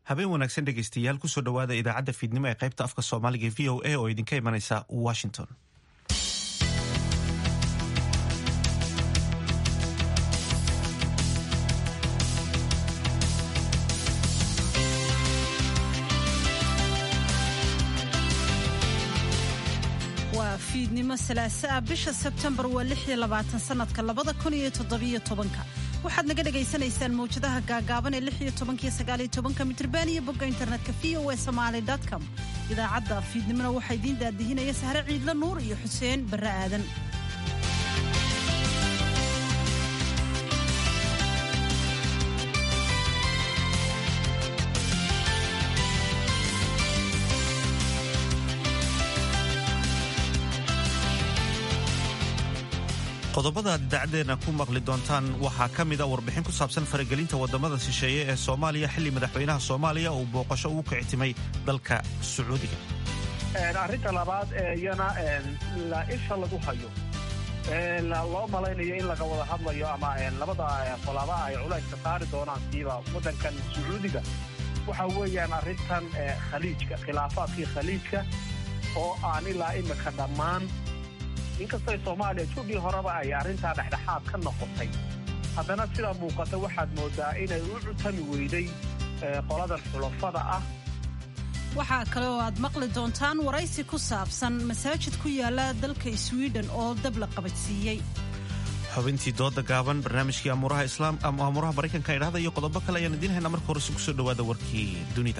habeen wanaagsan dhegaystayaal kusoo dhowaada idaacadda fiidnimo ee qaybta afka soomaaliga v o a oo idinka imanaysa washington waa fiidnimo salaaso ah bisha sebtembar waa lix iyo labaatan sanadka labada kun iyo toddobiyo tobanka waxaad naga dhagaysanaysaan mawjadaha gaagaaban ee lix iyo tobankiyo sagaaliyo tobanka mitriban iyo bogga internetka v o a somaali com idaacadda fiidnimona waxaa idiin daadihinaya sahre ciidla nuur iyo xuseen barre aadan qodobada aad idaacadeena ku maqli doontaan waxaa ka mida warbixin ku saabsan faragelinta wadamada shisheeye ee soomaaliya xilli madaxweynaha soomaaliya uu booqasho ugu kicitimay dalka sacuudiga arrinta labaad ee iyana la isha lagu hayo loo malaynayo in laga wada hadlayo ama labada qolaba ay culayska saari doonaan siiba waddankan sacuudiga waxa weeyaan arrintan khaliijka khilaafaadkii khaliijka oo aan ilaa imika dhammaan inkastoo soomaaliya judhii horeba ay arrintaa dhexdhexaad ka noqotay haddana sidaa muuqata waxaad moodaa inay u cutami weyday qoladan xulafada ah waxaa kale oo aad maqli doontaan waraysi ku saabsan masaajid ku yaala dalka swiden oo dab la qabadsiiyey xubintii dooda gaaban barnaamijkii amuuraha islaam ama amuuraha maraykanka idhahda iyo qodobo kale ayaan idiin haynaa marka horese kusoo dhowaada warkii dunida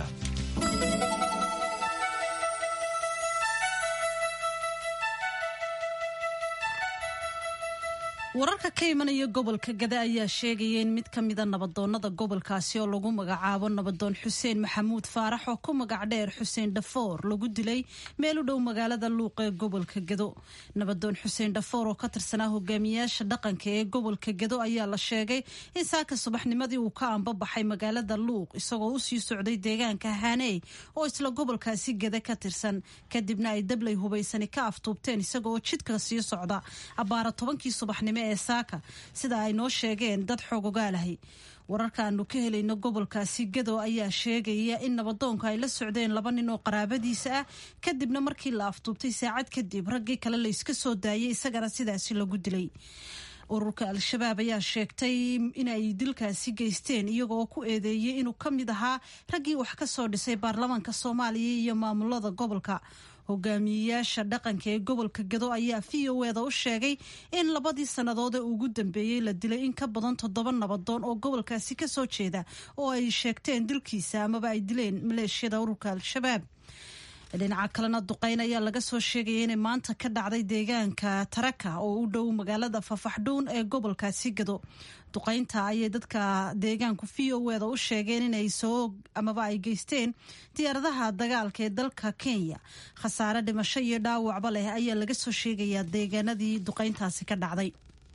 wararka ka imanaya gobolka gada ayaa sheegaya in mid ka mida nabadoonnada gobolkaasi oo lagu magacaabo nabadoon xuseen maxamuud faarax oo ku magac dheer xuseen dhafoor lagu dilay meel u dhow magaalada luuq ee gobolka gado nabadoon xuseen dhafoor oo ka tirsanaa hogaamiyaasha dhaqanka ee gobolka gado ayaa la sheegay in saaka subaxnimadii uu ka ambabaxay magaalada luuq isagoo usii socday deegaanka haney oo isla gobolkaasi gada ka tirsan kadibna ay dablay hubaysani ka aftuubteen isagooo jidka sii socda abbaara tobankii subaxnimo ee saaka sida ay noo sheegeen dad xoogogaalahay wararka aanu ka helayno gobolkaasi gado ayaa sheegaya in nabadoonka ay la socdeen laba nin oo qaraabadiisa ah kadibna markii la afduubtay saacad kadib raggii kale la iska soo daayay isagana sidaasi lagu dilay ururka al-shabaab ayaa sheegtay inay dilkaasi geysteen iyagoo ku eedeeyey inuu ka mid ahaa raggii wax ka soo dhisay baarlamaanka soomaaliya iyo maamulada gobolka hogaamiyeyaasha dhaqanka ee gobolka gado ayaa v o eda u sheegay in labadii sannadood ee ugu dambeeyey la dilay in ka badan toddoba nabadoon oo gobolkaasi ka soo jeeda oo ay sheegteen dilkiisa amaba ay dileen maleeshiyada ururka al-shabaab dhinaca kalena duqeyn ayaa laga soo sheegaya inay maanta ka dhacday deegaanka taraka oo u dhow magaalada fafaxdhuun ee gobolkaasi gado duqeynta ayay dadka deegaanku v o eda u sheegeen inay soo amaba ay geysteen diyaaradaha dagaalka ee dalka kenya khasaare dhimasho iyo dhaawacba leh ayaa laga soo sheegayaa deegaanadii duqeyntaasi ka dhacday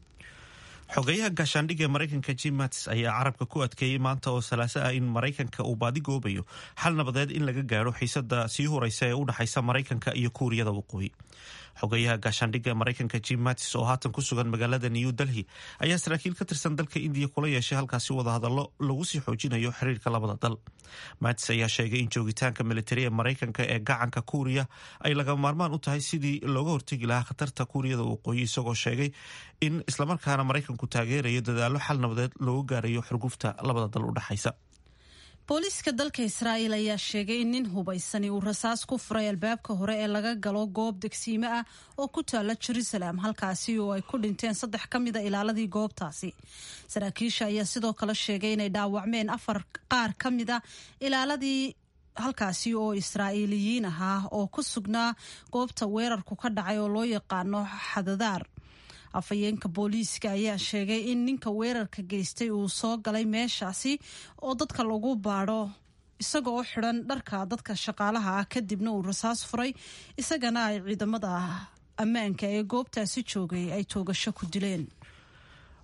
xogeyaha gaashaandhigga ee maraykanka jim mattis ayaa carabka ku adkeeyey maanta oo salaaso ah in maraykanka uu baadi goobayo xal nabadeed in laga gaadho xiisada sii horeysa ee u dhexaysa maraykanka iyo kuuriyada waqooyi xogeyaha gaashaandhigga ee maraykanka jim mattis oo haatan ku sugan magaalada new delhi ayaa saraakiil ka tirsan dalka indiya kula yeeshay halkaasi wadahadallo lagu sii xoojinayo xiriirka labada dal mattis ayaa sheegay in joogitaanka militari ee maraykanka ee gacanka kuuriya ay laga maarmaan u tahay sidii looga hortegi lahaa khatarta kuuriyada waqooyi isagoo sheegay in islamarkaana maraykanku taageerayo dadaallo xal nabadeed loogu gaarayo xurgufta labada dal u dhexaysa booliiska dalka israa'iil ayaa sheegay in nin hubaysani uu rasaas ku furay albaabka hore ee laga galo goob degsiime ah oo ku taala jerusalem halkaasi oo ay ku dhinteen saddex ka mida ilaaladii goobtaasi saraakiisha ayaa sidoo kale sheegay inay dhaawacmeen afar qaar ka mida ilaaladii halkaasi oo israa'iiliyiin ahaa oo ku sugnaa goobta weerarku ka dhacay oo loo yaqaano xadadaar afhayeenka booliiska ayaa sheegay in ninka weerarka geystay uu soo galay meeshaasi oo dadka lagu baadho isagoo xidhan dharka dadka shaqaalaha ah kadibna uu rasaas furay isagana ay ciidamada ammaanka ee goobtaasi joogay ay toogasho ku dileen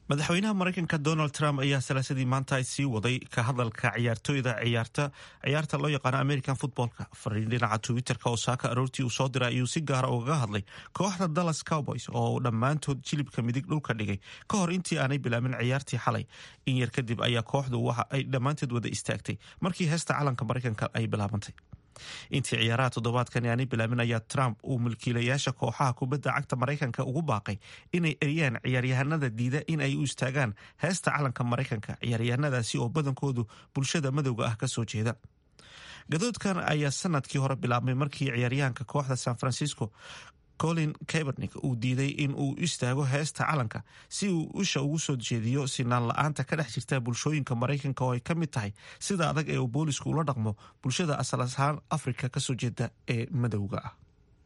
madaxweynaha maraykanka donald trump ayaa salaasadii maanta sii waday ka hadalka ciyaartooyda ciyaarta ciyaarta loo yaqaano american footballka fariin dhinaca twitterka oo saaka aroortii uu soo diray ayuu si gaara ugaga hadlay kooxda dallas cowboys oo dhammaantood jilibka midig dhulka dhigay ka hor intii aanay bilaabin ciyaartii xalay in yar kadib ayaa kooxdu waxa ay dhammaanteed wada istaagtay markii heesta calanka maraykanka ay bilaabantay intii ciyaaraha toddobaadkani aanay bilaabin ayaa trump uu mulkiilayaasha kooxaha kubadda cagta maraykanka ugu baaqay inay eriyaan ciyaaryahanada diida in ay u istaagaan heesta calanka maraykanka ciyaaryahanadaasi oo badankoodu bulshada madowga ah kasoo jeeda gadoodkan ayaa sanadkii hore bilaabmay markii ciyaaryahanka kooxda san francisco colin kabernik uu diiday in uu istaago heesta calanka si uu isha ugu soo jeediyo sinaan la-aanta ka dhex jirta bulshooyinka maraykanka oo ay ka mid tahay sida adag ee uu boolisku ula dhaqmo bulshada asal ahaan afrika kasoo jeeda ee madowga ah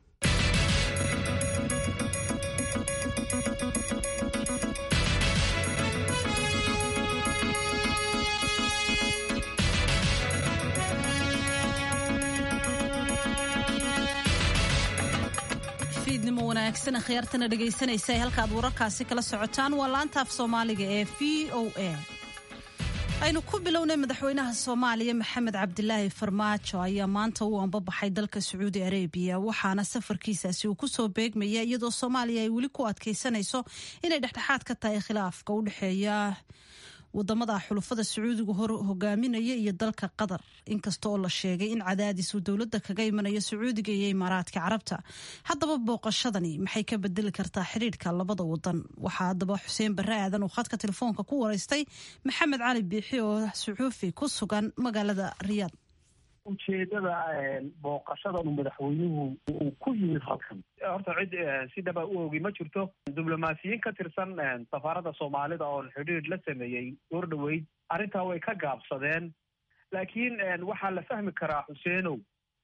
fiidnimo wanaagsan akhyaartana dhegaysanaysa halka aad wararkaasi kala socotaan waa laanta af soomaaliga ee v o a aynu ku bilownay madaxweynaha soomaaliya maxamed cabdilaahi farmaajo ayaa maanta u ambabaxay dalka sacuudi arabiya waxaana safarkiisaasi uu kusoo beegmaya iyadoo soomaaliya ay weli ku adkaysanayso inay dhexdhexaad ka tahay khilaafka u dhexeeya wadamada xulufada sacuudiga hor hogaaminaya iyo dalka qatar inkasta oo la sheegay in cadaadis uu dowladda kaga imanayo sacuudiga iyo imaaraadka carabta haddaba booqashadani maxay ka bedeli kartaa xidhiidhka labada wadan waxaa haddaba xuseen barre aadan uu khadka telefoonka ku wareystay maxamed cali biixi oo suxuufi ku sugan magaalada riyaad ujeedada booqashadan uu madaxweynuhu uu ku yimid halkan horta cid si dhaba u ogi ma jirto diblomaasiyiin ka tirsan safaaradda soomaalida oon xidhiir la sameeyey door dhoweyd arrintaa way ka gaabsadeen laakiin waxaa la fahmi karaa xuseenow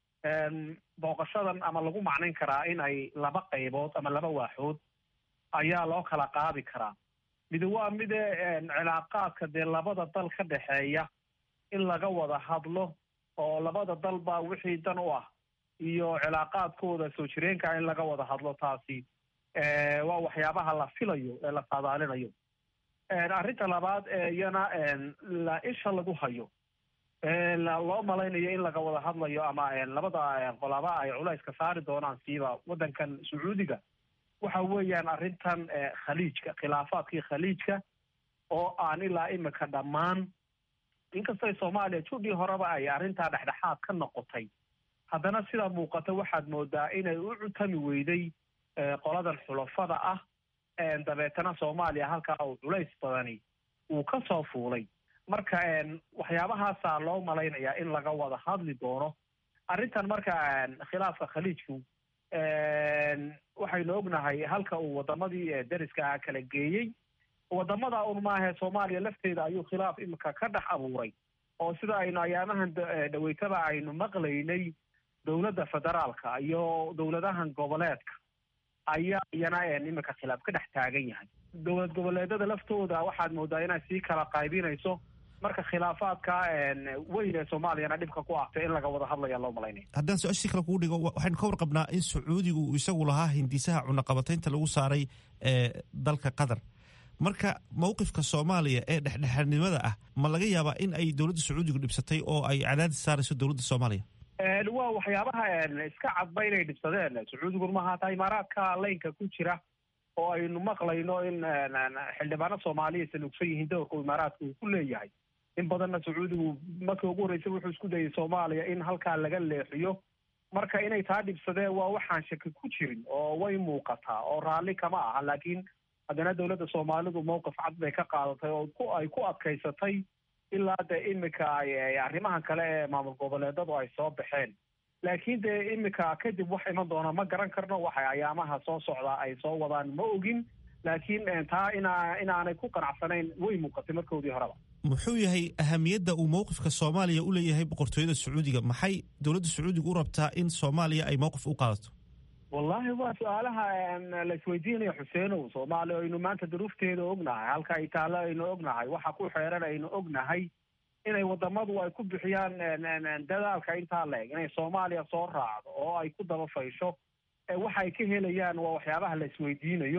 booqashadan ama lagu macnayn karaa in ay laba qaybood ama laba waaxood ayaa loo kala qaadi karaa mid waa mide cilaaqaadka dee labada dal ka dhexeeya in laga wada hadlo oo labada dalba wixii dan u ah iyo cilaaqaadkooda soo jireenka in laga wada hadlo taasi waa waxyaabaha la filayo ee la saadaalinayo arrinta labaad iyana la isha lagu hayo loo malaynayo in laga wada hadlayo ama labada qolaba ay culayska saari doonaan siiba waddankan sacuudiga waxa weeyaan arrintan khaliijka khilaafaadkii khaliijka oo aan ilaa imika dhammaan inkastay soomaaliya judhii horeba ay arrintaa dhexdhexaad ka noqotay haddana sidaa muuqata waxaad moodaa inay u cutami weyday qoladan xulafada ah dabeetana soomaaliya halkaa uu culays badani uu ka soo fuulay marka waxyaabahaasaa loo malaynayaa in laga wada hadli doono arrintan marka khilaafka khaliijku waxaynu ognahay halka uu wadamadii deriska ah kala geeyey wadamada un maahe soomaaliya lafteeda ayuu khilaaf imika ka dhex abuuray oo sida aynu ayaamahan dhaweytaba aynu maqlaynay dowladda federaalka iyo dowladahan goboleedka ayaa iyana imika khilaaf ka dhex taagan yahay dowlad goboleedada laftooda waxaad moodaa inay sii kala qaybinayso marka khilaafaadka weyn ee soomaaliyana dhibka ku ahtay in laga wada hadlaya loo malaynaya haddaan su-aashii kale kugu dhigo waxaynu ka warqabnaa in sacuudigu uu isagu lahaa hindisaha cunaqabataynta lagu saaray ee dalka qatar marka mowqifka soomaaliya ee dhexdhexaadnimada ah ma laga yaabaa in ay dowladda sacuudigu dhibsatay oo ay cadaadis saarayso dowladda soomaaliya waa waxyaabaha iska cadba inay dhibsadeen sacuudigun ma haata imaaraadka laynka ku jira oo aynu maqlayno in xildhibaano soomaaliya salugsan yihiin dowrka imaaraadka uu ku leeyahay in badanna sacuudigu markii ugu horreysay wuxuu isku dayay soomaaliya in halkaa laga leexiyo marka inay taa dhibsadeen waa waxaan shaki ku jirin oo way muuqataa oo raalli kama aha laakiin haddana dowladda soomaalidu mowqif cad bay ka qaadatay oo ku ay ku adkaysatay ilaa dee imika ay arrimahan kale ee maamul goboleedadu ay soo baxeen laakiin dee imika kadib wax iman doona ma garan karno waxay ayaamaha soo socdaa ay soo wadaan ma ogin laakiin taa ina inaanay ku qanacsanayn way muuqatay markoodii horeba muxuu yahay ahamiyadda uu mowqifka soomaaliya u leeyahay boqortooyada sacuudiga maxay dowladda sacuudiga u rabtaa in soomaaliya ay mowqif u qaadato wallahi waa su-aalaha la isweydiinaya xuseenow soomaaliya aynu maanta duruufteeda ognahay halka ay taallo aynu ognahay waxa ku xeeran aynu ognahay inay wadamadu ay ku bixiyaan dadaalka intaa la-eg inay soomaaliya soo raacdo oo ay ku daba faysho waxa ay ka helayaan waa waxyaabaha la isweydiinayo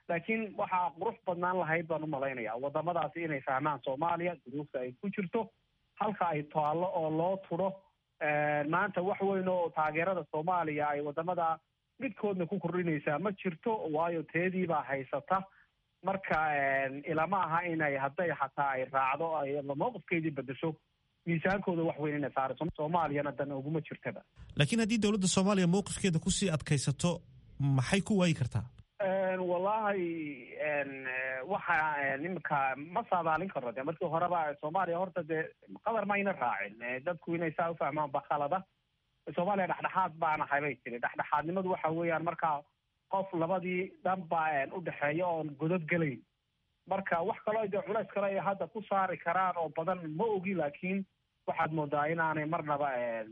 laakiin waxaa qurux badnaan lahayd baan umalaynaya wadamadaasi inay fahmaan soomaaliya duruufta ay ku jirto halka ay taallo oo loo tudho maanta wax weyn oo taageerada soomaaliya ay wadamada midkoodna ku kordhinaysaa ma jirto waayo teediibaa haysata marka ilama aha inay hadday xataa ay raacdo ay mowqifkeedii bedesho miisaankooda wax weyn inay saarayso soomaaliyana dan uguma jirtaba laakiin haddii dowladda soomaaliya mowqifkeeda kusii adkaysato maxay ku waayi kartaa wallahi waxa iminka ma saadaalin karo de markii horeba soomaaliya horta dee qadar mayna raacin dadku inay saa ufahmaan bakhalada soomaaliya dhexdhexaad baana habay tiri dhexdhexaadnimadu waxa weeyaan markaa qof labadii dhanba udhexeeya oon godod gelayn marka wax kaloo dee culays kale ay hadda ku saari karaan oo badan ma ogi laakiin waxaad moodaa inaanay marnaba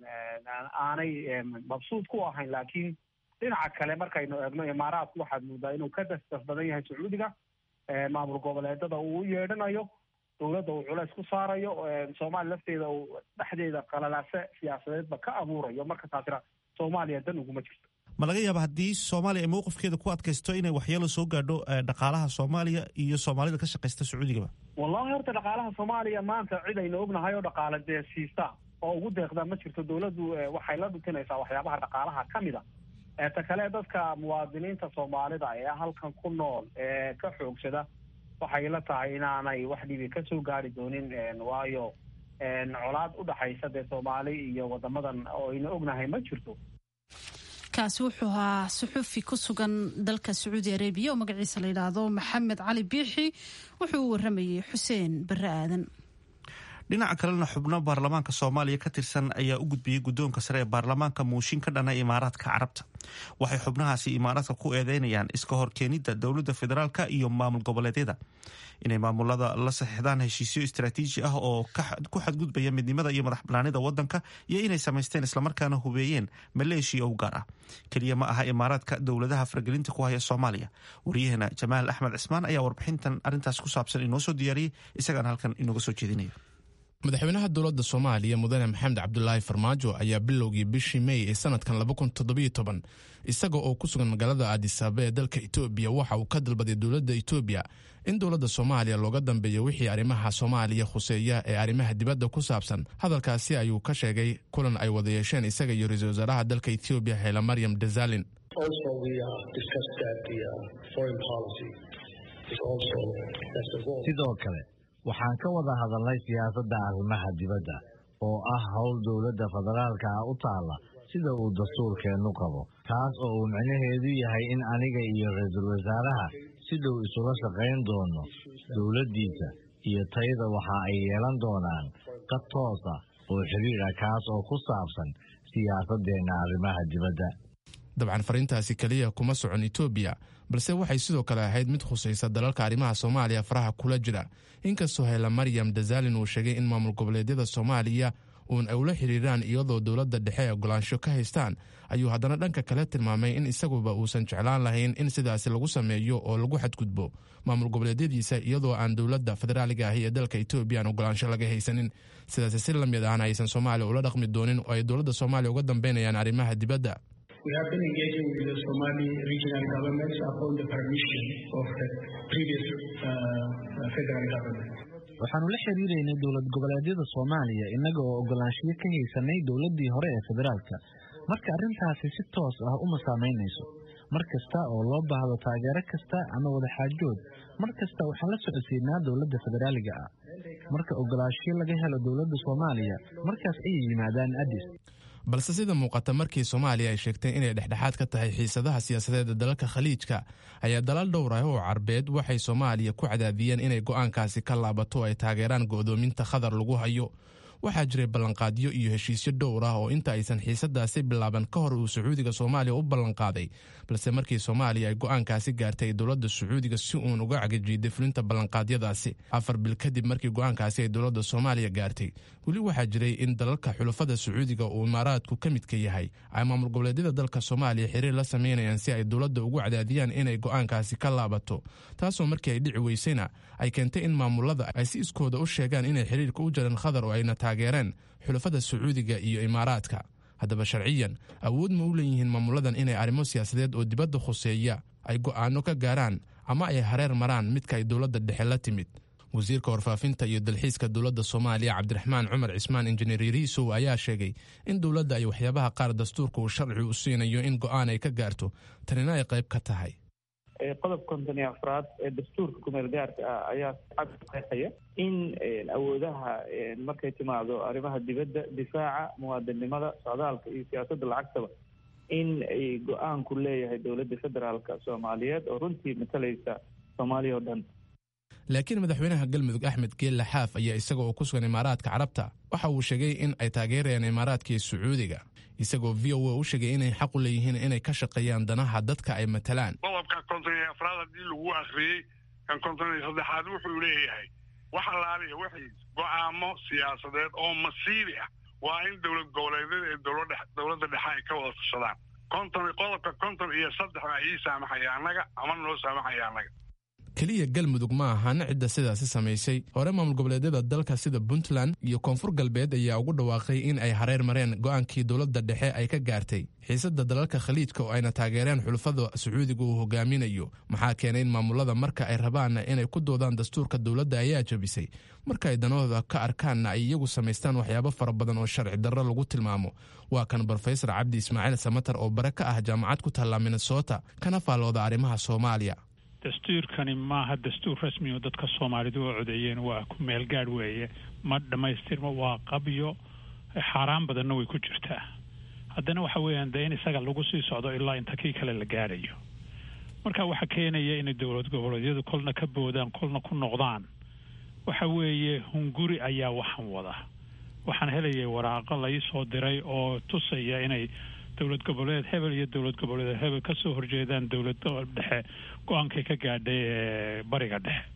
aanay mabsuud ku ahayn laakiin dhinaca kale markaynu eegno imaaraadku waxaad moodaa inuu ka dasdas badan yahay sacuudiga maamul goboleedada uu u yeedhanayo dowladda uu culays ku saarayo soomaaliya lafteeda uu dhexdeeda qalalaase siyaasadeedba ka abuurayo marka taasina soomaaliya dan uguma jirto ma laga yaaba haddii soomaaliya ay mowqifkeeda ku adkaysto inay waxyeelo soo gaadho dhaqaalaha soomaaliya iyo soomaalida ka shaqaysta sacuudigaba wallahi horta dhaqaalaha soomaaliya maanta cid aynu ognahay oo dhaqaale dee siista oo ugu deeqda ma jirto dowladdu waxay la dhutinaysaa waxyaabaha dhaqaalaha ka mid a ta kale dadka muwaadiniinta soomaalida ee halkan ku nool ee ka xoogsada waxay la tahay inaanay wax dhibi kasoo gaari doonin waayo colaad udhaxaysa dee soomaali iyo wadamadan oo aynu ognahay ma jirto kaasi wuxuu ahaa suxufi ku sugan dalka sacuudi arabiya oo magaciisa la yidhaahdo maxamed cali biixi wuxuu u waramayey xuseen barre aadan dhinaca kalena xubno baarlamaanka soomaaliya ka tirsan ayaa u gudbiyey guddoonka sare ee baarlamaanka muushin ka dhana imaaraadka carabta waxay xubnahaasi imaaraadka ku eedeynayaan iska horkeenidda dowladda federaalka iyo maamul goboleedyada inay maamulada la saxiixdaan heshiisyo istaraatiiji ah oo ku xadgudbaya midnimada iyo madax banaanida wadanka iyo inay samaysteen islamarkaana hubeeyeen maleeshiya u gaar ah keliya ma aha imaaraadka dowladaha faragelinta ku haya soomaaliya waryaheena jamaal axmed cismaan ayaa warbixintan arrintaas ku saabsan inoo soo diyaariyey isagaana halkan inooga soo jeedinaya madaxweynaha dowladda soomaaliya mudane maxamed cabdulaahi farmaajo ayaa bilowgii bishii mey ee sanadkan isaga oo ku sugan magaalada aadisaaba ee dalka etoobiya waxa uu ka dalbaday dowladda etoobiya in dowladda soomaaliya looga dambeeyo wixii arrimaha soomaaliya khuseeya ee arrimaha dibadda ku saabsan hadalkaasi ayuu ka sheegay kulan ay wada yeesheen isaga iyo ra-iisul wasaaraha dalka etoobiya hayla maryam dazalin sidoo kale waxaan ka wada hadalnay siyaasadda arrimaha dibadda oo ah howl dowladda federaalka ah u taalla sida uu dastuurkeennu qabo taas oo uu micnaheedu yahay in aniga iyo ra-iisul wasaaraha si dhow isula shaqayn doono dowladdiisa iyo tayada waxa ay yeelan doonaan qad toos ah oo xidhiir ah kaas oo ku saabsan siyaasaddeenna arrimaha dibadda dabcan fariintaasi keliya kuma socon etoobiya balse waxay sidoo kale ahayd mid khusaysa dalalka arrimaha soomaaliya faraha kula jira inkastoo hayla maryam dazalin uu sheegay in maamul goboleedyada soomaaliya uun ay ula xiriiraan iyadoo dowladda dhexe ay ogolaansho ka haystaan ayuu haddana dhanka kale tilmaamay in isaguba uusan jeclaan lahayn in sidaasi lagu sameeyo oo lagu xadgudbo maamul goboleedyadiisa iyadoo aan dowladda federaaliga ahi ee dalka etoobiya aan ogolaansho laga haysanin sidaasi si la mid ahna aysan soomaaliya ula dhaqmi doonin oo ay dowladda soomaaliya uga dambeynayaan arrimaha dibadda We have been engaging with the Somali regional governments upon the permission of the previous uh, federal government. waxaanu la xiriiraynay dowlad goboleedyada soomaaliya innaga oo ogolaanshiyo ka haysanay dowladdii hore ee federaalka marka arrintaasi si toos ah uma saamaynayso mar kasta oo loo baahdo taageero kasta ama wadaxaajood mar kasta waxaan la socodsiinaa dowladda federaaliga ah marka ogolaanshiyo laga helo dowladda soomaaliya markaas ayay yimaadaan adis balse sida muuqata markii soomaaliya ay sheegtay inay dhexdhexaad ka tahay xiisadaha siyaasadeed ee dalalka khaliijka ayaa dalal dhowr ah oo carbeed waxay soomaaliya ku cadaadiyeen inay go'aankaasi ka laabato oo ay taageeraan go'doominta khadar lagu hayo waxaa jiray ballanqaadyo iyo heshiisyo dhowr ah oo inta aysan xiisadaasi bilaaban ka hor uu sacuudiga soomaaliya u ballanqaaday balse markii soomaaliya ay go'aankaasi gaartay dowladda sacuudiga si uun uga cagajiiday fulinta ballanqaadyadaasi afar bil kadib markii go'aankaasi ay dowladda soomaaliya gaartay weli waxaa jiray in dalalka xulafada sacuudiga uu imaaraadku ka midka yahay ay maamul goboleedyada dalka soomaaliya xiriir la samaynayaan si ay dowladda ugu cadaadiyaan inay go'aankaasi ka laabato taasoo markii ay dhici weysayna ay keentay in maamulada ay si iskooda u sheegaan inay xiriirka u jareen khadar oo ayna taageereen xulafada sacuudiga iyo imaaraadka haddaba sharciyan awood ma u leeyihiin maamuladan inay arrimo siyaasadeed oo dibadda khuseeya ay go'aano ka gaaraan ama ay hareer maraan midka ay dowladda dhexe la timid wasiirka warfaafinta iyo dalxiiska dowladda soomaaliya cabdiraxmaan cumar cismaan injineer yariisow ayaa sheegay in dowladda ay waxyaabaha qaar dastuurka uu sharci u siinayo in go'aan ay ka gaarto tanina ay qayb ka tahay qodob konton iyo afraad ee dastuurka kumeel gaarka ah ayaa cad qeexaya in awoodaha markay timaado arrimaha dibadda difaaca muwaadinnimada socdaalka iyo siyaasadda lacagtaba in ay go-aanku leeyahay dowladda federaalka soomaaliyeed oo runtii matalaysa soomaaliya oo dhan laakiin madaxweynaha galmudug axmed geelle xaaf ayaa isaga oo ku sugan imaaraadka carabta waxa uu sheegay in ay taageerayaan imaaraadka iyo sacuudiga isagoo v o a u sheegay inay xaq u leeyihiin inay ka shaqeeyaan danaha dadka ay matalaan qodobka konton iyo afraad haddii lagu akhriyey kan konton iyo saddexaad wuxuu leeyahay wax allaaliya wixii go'aamo siyaasadeed oo masiibi ah waa in dowlad goboleedyada ee dowladda dhexe ay ka wada tashadaan konton qodobka konton iyo saddex baa ii saamaxaya annaga ama noo saamaxaya annaga keliya galmudug ma ahan cidda sidaasi samaysay hore maamul goboleedyada dalka sida puntland iyo koonfur galbeed ayaa ugu dhawaaqay in ay hareer mareen go'aankii dowladda dhexe ay ka gaartay xiisadda dalalka khaliijka oo ayna taageereen xulufada sacuudiga uu hogaaminayo maxaa keenay in maamulada marka ay rabaanna inay ku doodaan dastuurka dowladda ayaa jabisay marka ay danahooda ka arkaanna ay iyagu samaystaan waxyaabo fara badan oo sharci darro lagu tilmaamo waa kan brofesor cabdi ismaaciil samatar oo bare ka ah jaamacad ku taalla minnesota kana faallooda arrimaha soomaaliya dastuurkani maaha dastuur rasmi oo dadka soomaalidu oo codeeyeen waa ku meel gaadh weeye ma dhammaystirma waa qabyo xaaraan badanna way ku jirtaa haddana waxa weeyaan dee in isaga lagu sii socdo ilaa inta kii kale la gaadhayo marka waxaa keenaya inay dowlad goboleedyadu kolna ka boodaan kolna ku noqdaan waxa weeye hunguri ayaa waxan wada waxaan helayay waraaqo lai soo diray oo tusaya inay dowlad goboleed hebel iyo dowlad goboleed hebel ka soo horjeedaan dowlada dhexe go-aankay ka gaadhay ee bariga dhexe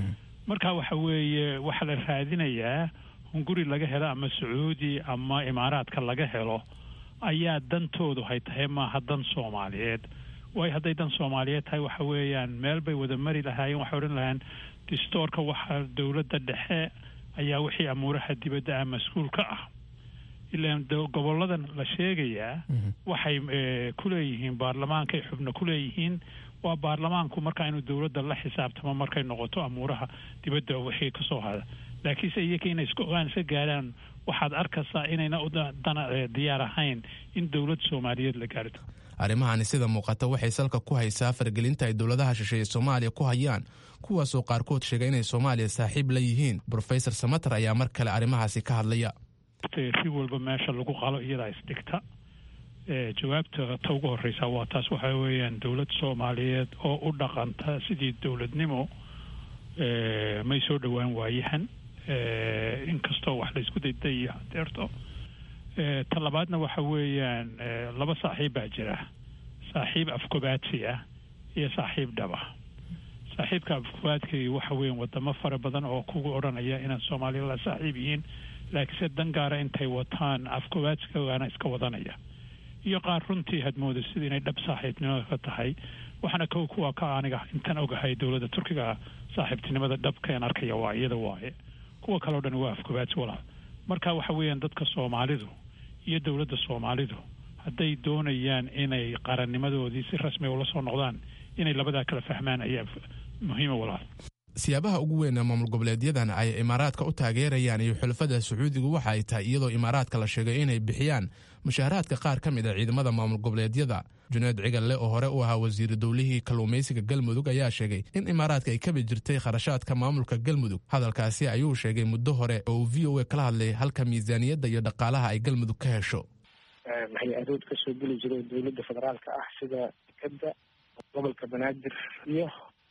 marka waxa weeye waxaa la raadinayaa hunguri laga helo ama sacuudi ama imaaraadka laga helo ayaa dantoodu hay tahay maaha dan soomaaliyeed waayo hadday dan soomaaliyeed tahay waxa weeyaan meel bay wada mari lahaayeen waxay odhan lahayn distoorka waxaa dowladda dhexe ayaa wixii amuuraha dibadda ah mas-uul ka ah ilaan goboladan la sheegayaa waxay ku leeyihiin baarlamaankaay xubno ku leeyihiin waa baarlamaanku markaa inuu dowladda la xisaabtamo markay noqoto amuuraha dibadda wixii kasoo hada laakiinse iyaka inay isku ogaan iska gaadhaan waxaad arkaysaa inayna dana diyaar ahayn in dowlad soomaaliyeed la gaarto arrimahani sida muuqata waxay salka ku haysaa fargelinta ay dowladaha shisheeye soomaaliya ku hayaan kuwaasoo qaarkood sheegay inay soomaaliya saaxiib la yihiin brofesor samater ayaa mar kale arrimahaasi ka hadlaya si walba meesha lagu qalo iyadaa isdhigta jawaabta ta ugu horeysa waa taas waxa weeyaan dowlad soomaaliyeed oo u dhaqanta sidii dowladnimo may soo dhowaan waayahan inkastoo wax laysku dayday iyo hadeerto ta labaadna waxa weeyaan laba saaxiib baa jira saaxiib afkobaadsi ah iyo saaxiib dhaba saaxiibka afkobaadkii waxa weeyaan wadamo fara badan oo kugu odhanaya inaan soomaaliya la saaxiib yihiin laakiinse dan gaara intay wataan afkobaadskaana iska wadanaya iyo qaar runtii hadmooda sida inay dhab saaxiibnimada ka tahay waxaana kow kuwa ka aniga intan ogahay dowladda turkiga saaxiibtinimada dhabkeen arkaya waa iyada waaye kuwa kaleo dhan waa afkobaadsi walaal marka waxa weeyaan dadka soomaalidu iyo dowladda soomaalidu hadday doonayaan inay qarannimadoodii si rasmiga ula soo noqdaan inay labadaa kala fahmaan ayaa muhiima walaal siyaabaha ugu weyn ee maamul goboleedyadan ay imaaraadka u taageerayaan iyo xulafada sacuudigu waxa ay tahay iyadoo imaaraadka la sheegay inay bixiyaan mushaaharaadka qaar ka mid a ciidamada maamul goboleedyada juneed cigalle oo hore u ahaa wasiiru dowlihii kalluumaysiga galmudug ayaa sheegay in imaaraadka ay kabi jirtay kharashaadka maamulka galmudug hadalkaasi ayuu sheegay muddo hore oo uu v o a kala hadlay halka miisaaniyadda iyo dhaqaalaha ay galmudug ka hesho maxay arood ka soo geli jiray dowladda federaalka ah sida dekeda gobolka banaadir iyo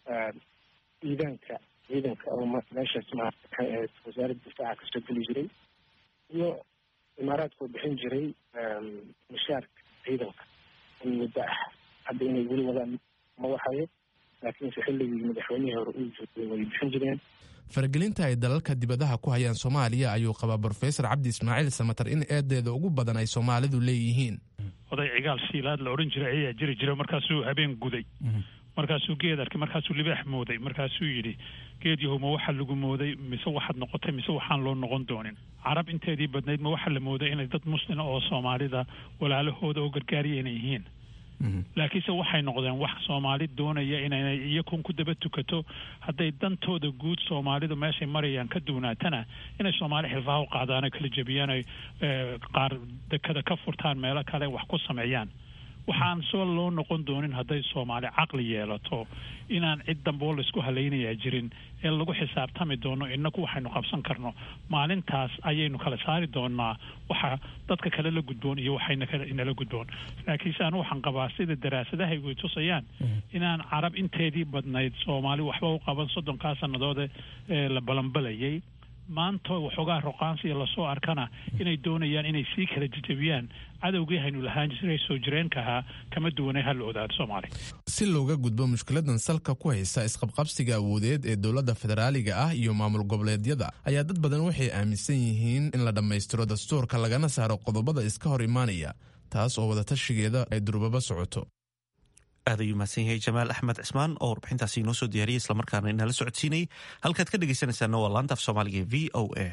ciidanka ciidanka oo meeshaas maxay ahayd wasaaradda difaaca kasoo geli jiray iyo imaaraadka oo bixin jiray mishaarka ciidanka in muddo ah hadda inay weli wadaan ma waxayo laakiinse xilligii madaxweynihii hore uu joogay way bixin jireen faragelinta ay dalalka dibadaha ku hayaan soomaaliya ayuu qabaa brofesor cabdi ismaaciil samater in eedeeda ugu badan ay soomaalidu leeyihiin oday cigaal siilaad la odhan jiray ayaa jiri jira markaasuu habeen guday markaasuu geed arkay markaasuu libaax mooday markaasuu yidhi geed yahow ma waxa lagu mooday mise waxaad noqotay mise waxaan loo noqon doonin carab inteedii badnayd ma waxa la mooday inay dad muslima oo soomaalida walaalahooda oo gargaariya inay yihiin laakiinse waxay noqdeen wax soomaali doonaya inay iyakun ku daba tukato hadday dantooda guud soomaalidu meeshay marayaan ka duwanaatana inay soomaali xilfaha u qaadaan kala jebiyaan ay qaar dekada ka furtaan meelo kale wax ku sameeyaan waxaan soo loo noqon doonin hadday soomaali caqli yeelato inaan cid dambe oo laysku halaynayaa jirin ee lagu xisaabtami doono inaku waxaynu qabsan karno maalintaas ayaynu kala saari doonaa waxa dadka kale la gudboon iyo waxayna kale inala gudboon laakiinse anu waxaan qabaa sida daraasadahay way tusayaan inaan carab inteedii badnayd soomaali waxba u qaban soddonkaa sannadoode ee la balanbalayay maanta waxoogaa roqaansiya lasoo arkana inay doonayaan inay sii kala jejebiyaan cadowgii haynu lahaan jiray soo jireenka ahaa kama duwanay ha la odaado soomaaliya si looga gudbo mushkiladan salka ku haysa isqabqabsiga awoodeed ee dowladda federaaliga ah iyo maamul goboleedyada ayaa dad badan waxay aaminsan yihiin in la dhammaystiro dastuurka lagana saaro qodobada iska hor imaanaya taas oo wadatashigeeda ay durbaba socoto aad ayuu mahadsan yahay jamaal axmed cismaan oo warbixintaasi inoo soo diyaariyay islamarkaana inala socodsiinayay halkaad ka dhegaysanaysaana waa laanta af soomaaliga v o a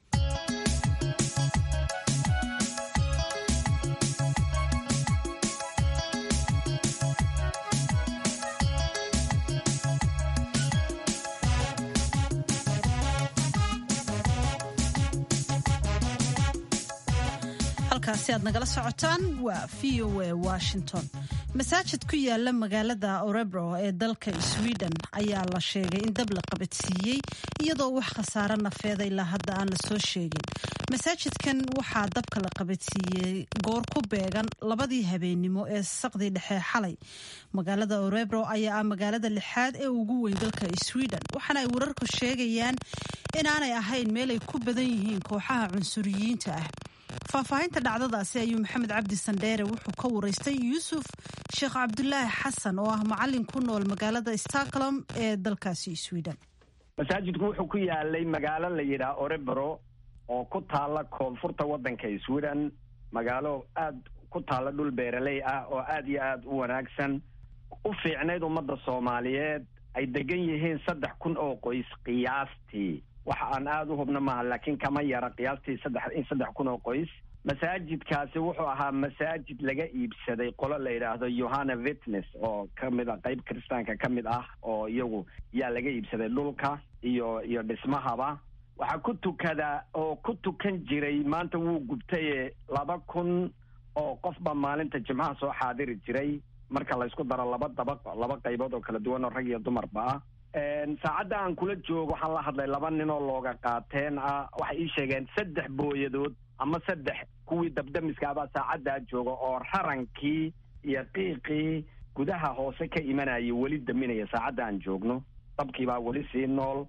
halkaasi aad nagala socotaan waa v o a washington masaajid ku yaala magaalada orebro ee dalka sweden ayaa la sheegay in dab la qabadsiiyey iyadoo wax khasaare nafeeda ilaa hadda aan lasoo sheegin masaajidkan waxaa dabka la qabadsiiyey goor ku beegan labadii habeennimo ee saqdii dhexe xalay magaalada orebro ayaa ah magaalada lixaad ee ugu weyn dalka sweden waxaana ay wararku sheegayaan inaanay ahayn meel ay ku badan yihiin kooxaha cunsuriyiinta ah faahfaahinta dhacdadaasi ayuu maxamed cabdi sandheere wuxuu ka waraystay yuusuf sheekh cabdulaahi xasan oo ah macalin ku nool magaalada stockholm ee dalkaasi sweden masaajidku wuxuu ku yaalay magaalo la yidhaha orebro oo ku taalla koonfurta waddanka sweden magaalo aad ku taalla dhul beeraley ah oo aad iyo aad u wanaagsan u fiicnayd ummadda soomaaliyeed ay degan yihiin saddex kun oo qoys qiyaastii waxa aan aada u hubno maaha laakiin kama yara qiyaastii saddex in saddex kun oo qoys masaajidkaasi wuxuu ahaa masaajid laga iibsaday qolo la yidhaahdo yohana vitnes oo ka mid a qeyb kiristaanka ka mid ah oo iyagu yaa laga iibsaday dhulka iyo iyo dhismahaba waxaa ku tukada oo ku tukan jiray maanta wuu gubtaye laba kun oo qofba maalinta jimcaha soo xaadiri jiray marka laysku daro laba dabaq laba qaybood oo kala duwan oo rag iyo dumarba ah saacadda aan kula joogo waxaan la hadlay laba nin oo looga qaateen ah waxay ii sheegeen saddex booyadood ama saddex kuwii dabdamiskaabaa saacaddaa jooga oo rarankii iyo qiiqii gudaha hoose ka imanayay weli daminaya saacadda aan joogno dabkiibaa weli sii nool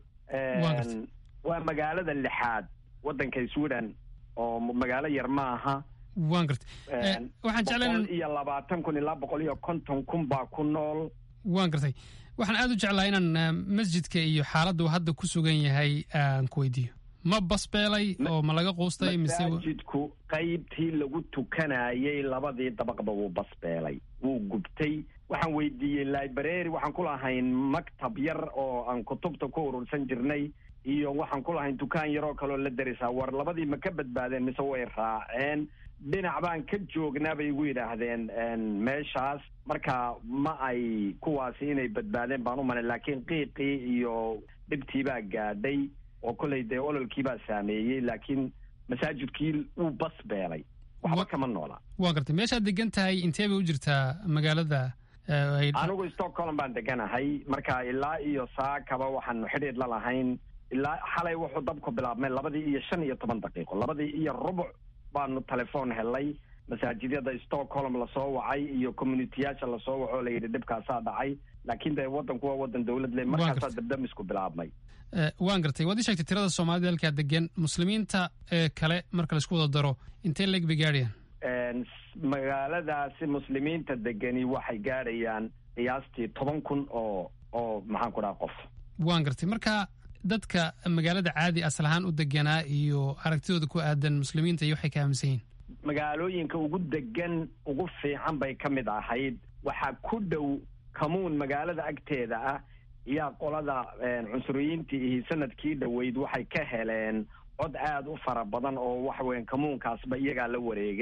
waa magaalada lixaad waddanka sweden oo magaalo yar ma aha waan garta waxaan jeclaan iyo labaatan kun ilaa boqol iyo konton kun baa ku nool waan gartay waxaan aada u jeclaa inaan masjidka iyo xaaladda uu hadda ku sugan yahay aan ku weydiiyo ma basbeelay oo ma laga quustay mise masaajidku qaybtii lagu tukanayay labadii dabaqba wuu basbeelay wuu gubtay waxaan weydiiyey library waxaan ku lahayn maktab yar oo aan kutubta ku urursan jirnay iyo waxaan ku lahayn dukaan yaroo kaloo la darisaa war labadii ma ka badbaadeen mise way raaceen dhinac baan ka joognaa bay igu yidhaahdeen meeshaas marka ma ay kuwaasi inay badbaadeen baan u malay laakiin qiiqii iyo dhibtii baa gaadhay oo kollay dee ololkii baa saameeyey laakiin masaajidkii wuu bas beelay waxba kama noola waa gartay meeshaad degan tahay intee bay u jirtaa magaalada anigu stockholm baan deganahay marka ilaa iyo saakaba waxaanu xidhiidh la lahayn ilaa xalay wuxuu dabku bilaabmay labadii iyo shan iyo toban daqiiqo labadii iyo rubuc baanu telefoon helay masaajidyada stockholm lasoo wacay iyo communitiyaasha lasoo waco la yidhi dhibkaasaa dhacay laakiin dee waddanku waa waddan dowlad leh markaasaa dabdamisku bilaabmay waan gartay waad ii sheegtay tirada soomaalida halkaa degan muslimiinta ee kale marka laisku wada daro intee leeg bay gaadhayaan magaaladaasi muslimiinta degani waxay gaadhayaan qiyaastii toban kun oo oo maxaan ku dhaha qof waan gartay marka dadka magaalada caadi asal ahaan u deganaa iyo aragtidooda ku aadan muslimiinta iyo waxay ka aaminsan yihiin magaalooyinka ugu degan ugu fiican bay ka mid ahayd waxaa ku dhow kamuun magaalada agteeda ah iyaa qolada cunsuriyiintii iyo sanadkii dhoweyd waxay ka heleen cod aada u fara badan oo waxa weyan kamuunkaasba iyagaa la wareegay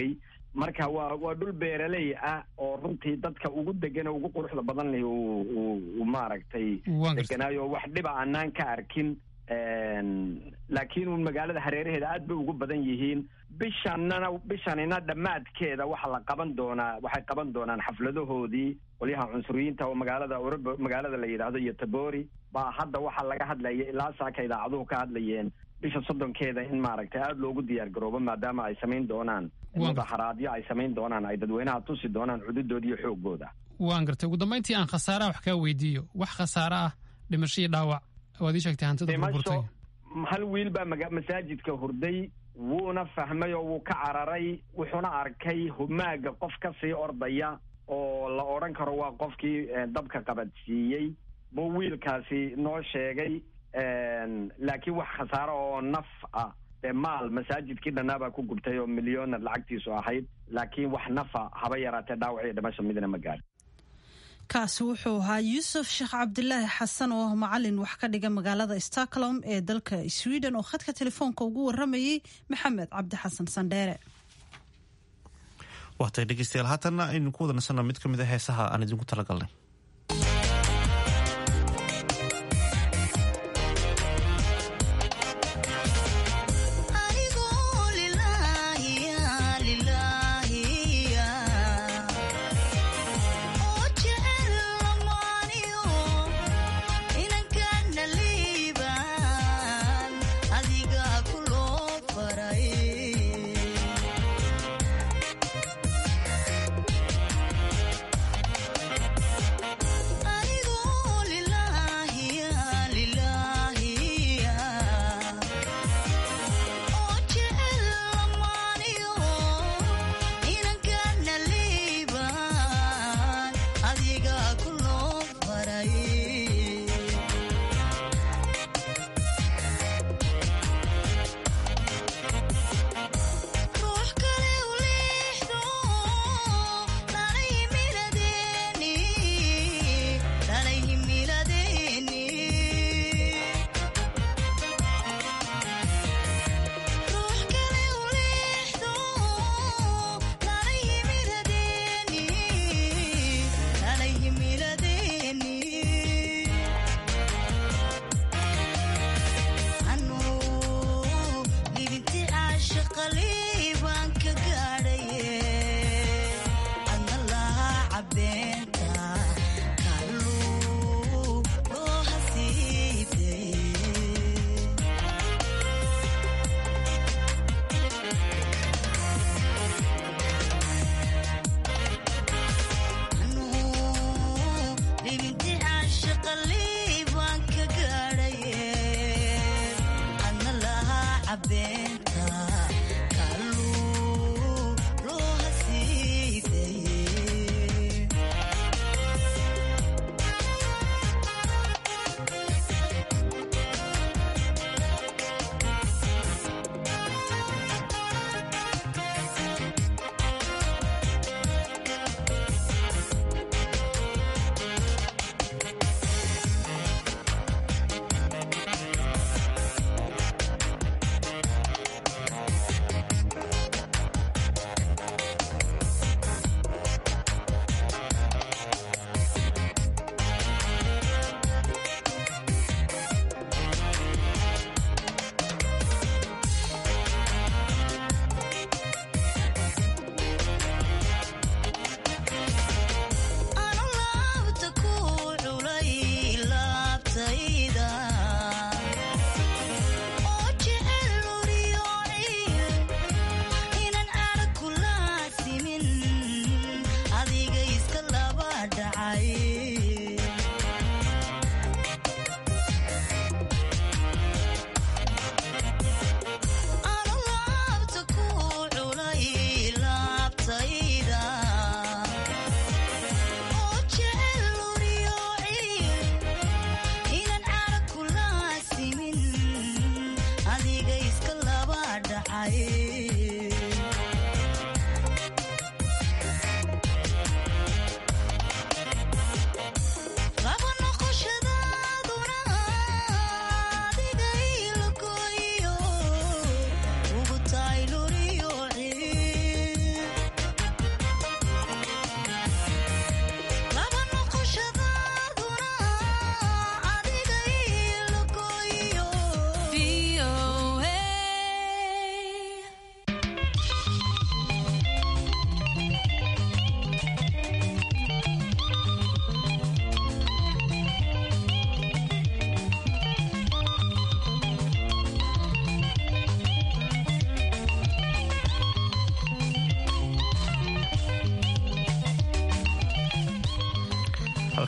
marka waa waa dhul beeraley ah oo runtii dadka ugu degan oo ugu quruxda badan leh uu uu maaragtay deganaayo wax dhiba aanaan ka arkin laakiin uun magaalada hareeraheeda aad bay ugu badan yihiin bishanana bishanina dhammaadkeeda waxaa la qaban doonaa waxay qaban doonaan xafladahoodii qolyaha cunsuriyiinta oo magaalada orobo magaalada la yidhaahdo iyo tabori baa hadda waxaa laga hadlaya ilaa saaka idaacaduhu ka hadlayeen bisha soddonkeeda in maaragtay aada loogu diyaar garoobo maadaama ay samayn doonaan mudaxaraadyo ay samayn doonaan ay dadweynaha tusi doonaan cududooda iyo xoogooda waan gartay ugu dambayntii aan khasaaraha wax kaa weydiiyo wax khasaare ah dhimasho iyo dhaawac waad ii sheegtay hantida burburtay hal wiil baa maga masaajidka hurday wuuna fahmay oo wuu ka cararay wuxuuna arkay humaaga qof ka sii ordaya oo la odhan karo waa qofkii dabka qabadsiiyey buu wiilkaasi noo sheegay laakiin wax khasaaro oo naf ah dee maal masaajidkii dhannaabaa ku gubtay oo milyoonar lacagtiisu ahayd laakiin wax nafa haba yaraatee dhaawac iyo dhimasho midna ma gaadhin kaasi wuxuu ahaa yuusuf sheekh cabdilaahi xasan oo ah macalin wax ka dhiga magaalada stockholm ee dalka sweden oo khadka telefoonka ugu waramayey maxamed cabdi xasan sandheere waatay dhegeystayaal haatanna aynu ku wada nasanno mid ka mid a heesaha aan idinku talagalnay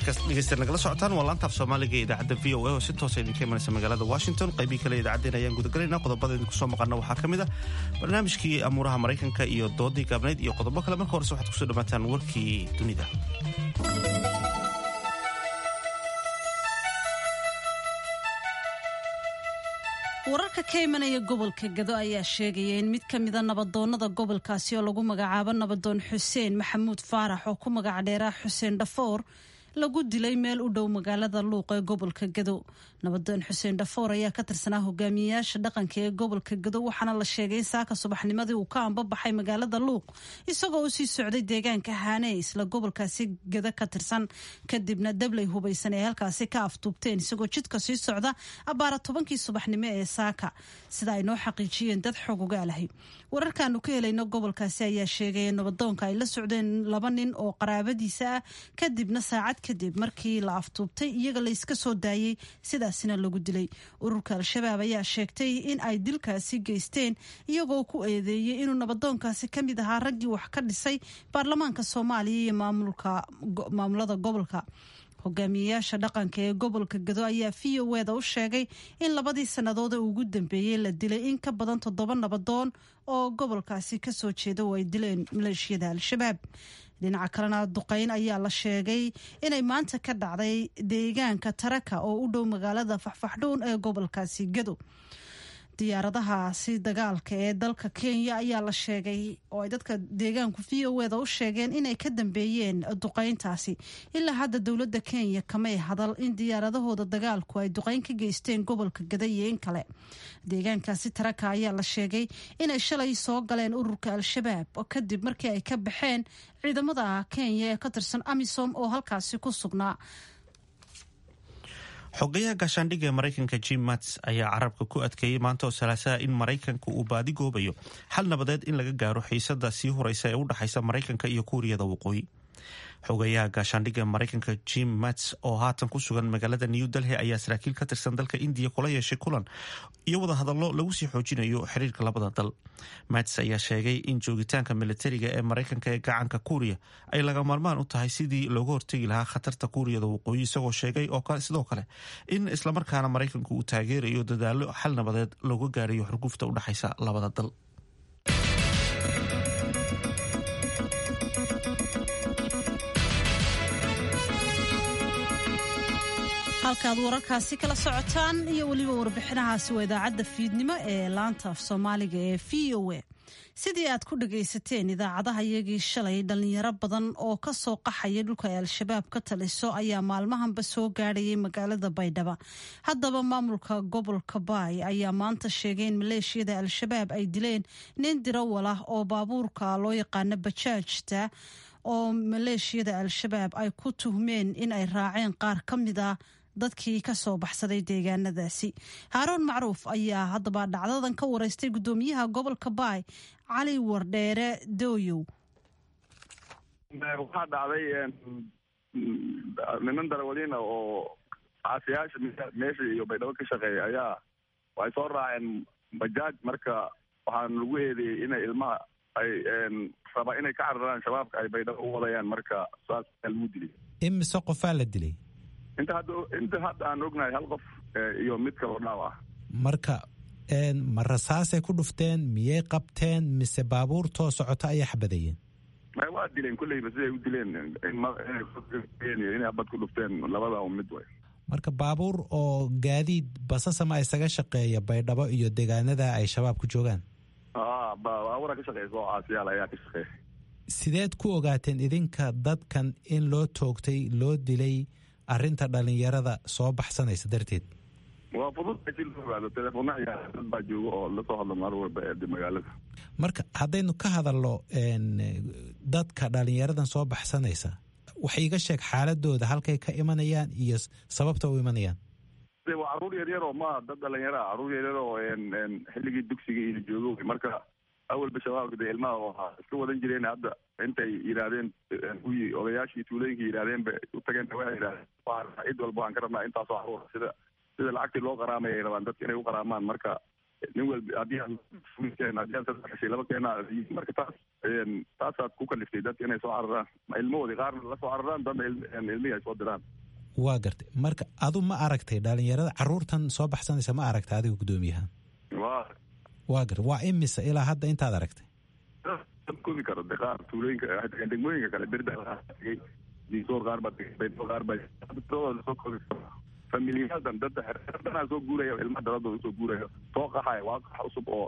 halkaas dhegeystayaal nagala socotaan waa laanta af soomaaliga ee idaacadda v o a oo si toosa idinka imanaysa magaalada washington qaybii kale idaacaddeen ayaan gudagalaynaa qodobada idinku soo maqana waxaa ka mid ah barnaamijkii amuuraha maraykanka iyo doodii gaabnayd iyo qodobo kale marka horese waxaad kusoo dhawaataan warkii dunida wararka ka imanaya gobolka gado ayaa sheegaya in mid ka mida nabadoonnada gobolkaasi oo lagu magacaabo nabadoon xuseen maxamuud faarax oo ku magac dheeraa xuseen dhafoor lagu dilay meel u dhow magaalada luuq ee gobolka gado nabadoon xuseen dhafoor ayaa ka tirsanaa hogaamiyayaasha dhaqanka ee gobolka gado waxaana la sheegay in saaka subaxnimadii uu ka ambabaxay magaalada luuq isagoo u sii socday deegaanka haane isla gobolkaasi gado ka tirsan kadibna dabley hubaysan ee halkaasi ka aftuubteen isagoo jidka sii socda abbaara tobankii subaxnimo ee saaka sida ay noo xaqiijiyeen dad xog ogaalahay wararkaanu ka helayno gobolkaasi ayaa sheegaya nabadoonka ay la socdeen laba nin oo qaraabadiisa ah kadibna saacad kadib markii la aftuubtay iyaga layska soo daayey sidaasina lagu dilay ururka al-shabaab ayaa sheegtay in ay dilkaasi geysteen iyagoo ku eedeeyey inuu nabadoonkaasi ka mid ahaa raggii wax ka dhisay baarlamaanka soomaaliya iyo maamulada gobolka hogaamiyeyaasha dhaqanka ee gobolka gado ayaa v o eda u sheegay in labadii sannadood ee ugu dambeeyey la dilay in ka badan toddoba nabadoon oo gobolkaasi kasoo jeeda oo ay dileen maleeshiyada al-shabaab dhinaca kalena duqeyn ayaa la sheegay inay maanta ka dhacday deegaanka taraka oo u dhow magaalada faxfaxdhuun ee gobolkaasi gado diyaaradahaasi dagaalka ee dalka kenya ayaa la sheegay oo ay dadka deegaanku v o eda u sheegeen inay ka dambeeyeen duqeyntaasi ilaa hadda dowladda kenya kamay hadal in diyaaradahooda dagaalku ay duqeyn ka geysteen gobolka gada iyo in kale deegaankaasi taraka ayaa la sheegay inay shalay soo galeen ururka al-shabaab kadib markii ay ka baxeen ciidamada kenya ee ka tirsan amisom oo halkaasi ku sugnaa xogayaha gaashaandhigga ee maraykanka jim mats ayaa carabka ku adkeeyey maanta oo salaasaha in maraykanka uu baadi goobayo xal nabadeed in laga gaaro xiisada sii horeysa ee u dhexaysa maraykanka iyo kuuriyada waqooyi xogayaha gaashaandhigga ee maraykanka jim mats oo haatan ku sugan magaalada new delhi ayaa saraakiil ka tirsan dalka indiya kula yeeshay kulan iyo wada hadallo lagu sii xoojinayo xiriirka labada dal mats ayaa sheegay in joogitaanka militariga ee maraykanka ee gacanka kuuriya ay laga maarmaan u tahay sidii looga hortegi lahaa khatarta kuuriyada waqooyi isagoo sheegay oo sidoo kale in islamarkaana maraykanku uu taageerayo dadaalo xal nabadeed looga gaarayo xurgufta u dhexaysa labada dal halkaad wararkaasi kala socotaan iyo weliba warbixinahaasi waa idaacadda fiidnimo ee laanta af soomaaliga ee v o a sidii aad ku dhagaysateen idaacadaha iyagii shalay dhalinyaro badan oo ka soo qaxaya dhulka ay al-shabaab ka taliso ayaa maalmahanba soo gaadhayay magaalada baydhaba haddaba maamulka gobolka baay ayaa maanta sheegay in maleeshiyada al-shabaab ay dileen nin dirawal ah oo baabuurka loo yaqaano bajaajta oo maleeshiyada al-shabaab ay ku tuhmeen in ay raaceen qaar ka mid a dadkii ka soo baxsaday deegaanadaasi haaruun macruuf ayaa haddaba dhacdadan ka wareystay guddoomiyaha gobolka baay cali wardheere dooyow waxaa dhacday niman darawaliina oo caasiyaasha meesha iyo baydhabo ka shaqeeya ayaa waxay soo raaceen bajaaj marka waxaan lagu eedeeyey inay ilmaha ay rabaa inay ka cararaan shabaabka ay baydhabo u wadayaan marka saas ayaa lagu dilay imise qofaa la dilay inta hadda inta hadda aan ognahay hal qof iyo mid kaloo dhaaw ah marka ma rasaasay ku dhufteen miyay qabteen mise baabuurtoo socota ayay xabadeeyeen waa dileen kulleyba siday u dileen inay habad ku dhufteen labada mid way marka baabuur oo gaadiid basasama isaga shaqeeya baydhabo iyo deegaanada ay shabaab ku joogaan baabura ka shaqeysa oo caasiyaal ayaa ka shaqeeya sideed ku ogaateen idinka dadkan in loo toogtay loo dilay arrinta dhalinyarada soo baxsanaysa darteed waa fudud si loo ogaado telefoona ciyaara dad baa jooga oo lasoo hadlo maalin walba ee magaalada marka haddaynu ka hadalno dadka dhalinyaradan soo baxsanaysa wax iiga sheeg xaaladooda halkay ka imanayaan iyo sababta u imanayaan waa caruur yaryar oo maaha dad dhalinyaro ah caruur yaryar oo xilligii dugsiga iyo joogo marka awalba shabaabka dee ilmaha waa iska wadan jireen hadda intay yidhaahdeen kuwii odayaashii tuulooyinka yidhaahdeen bay u tageen waxay yidhahdeen cid walba waan ka rabnaa intaasoo caruur sida sida lacagtii loo qaraamay ay rabaan dadka inay u qaraamaan marka nin walba haddii aan keen haddii aan saddex heshay laba keena marka taas taasaad ku kaliftay dadka inay soo cararaan ilmahoodii qaarna la soo cararaan dadna ilmihii ay soo diraan waa gartay marka adu ma aragtay dhalinyarada caruurtan soo baxsanaysa ma aragtay adiga guddoomiyahan waa waa gartay waa imisa ilaa hadda intaad aragtay koobi karo de qaar tuulooyinka degmooyinka kale berda tegay diisoor qaar baa tegay baydhabo qaar baa lasoo koobi karo familiyaadan dadda xeerdanaa soo guuraya ilmaha daladooda usoo guuraya soo qaxaya waa qax cusub oo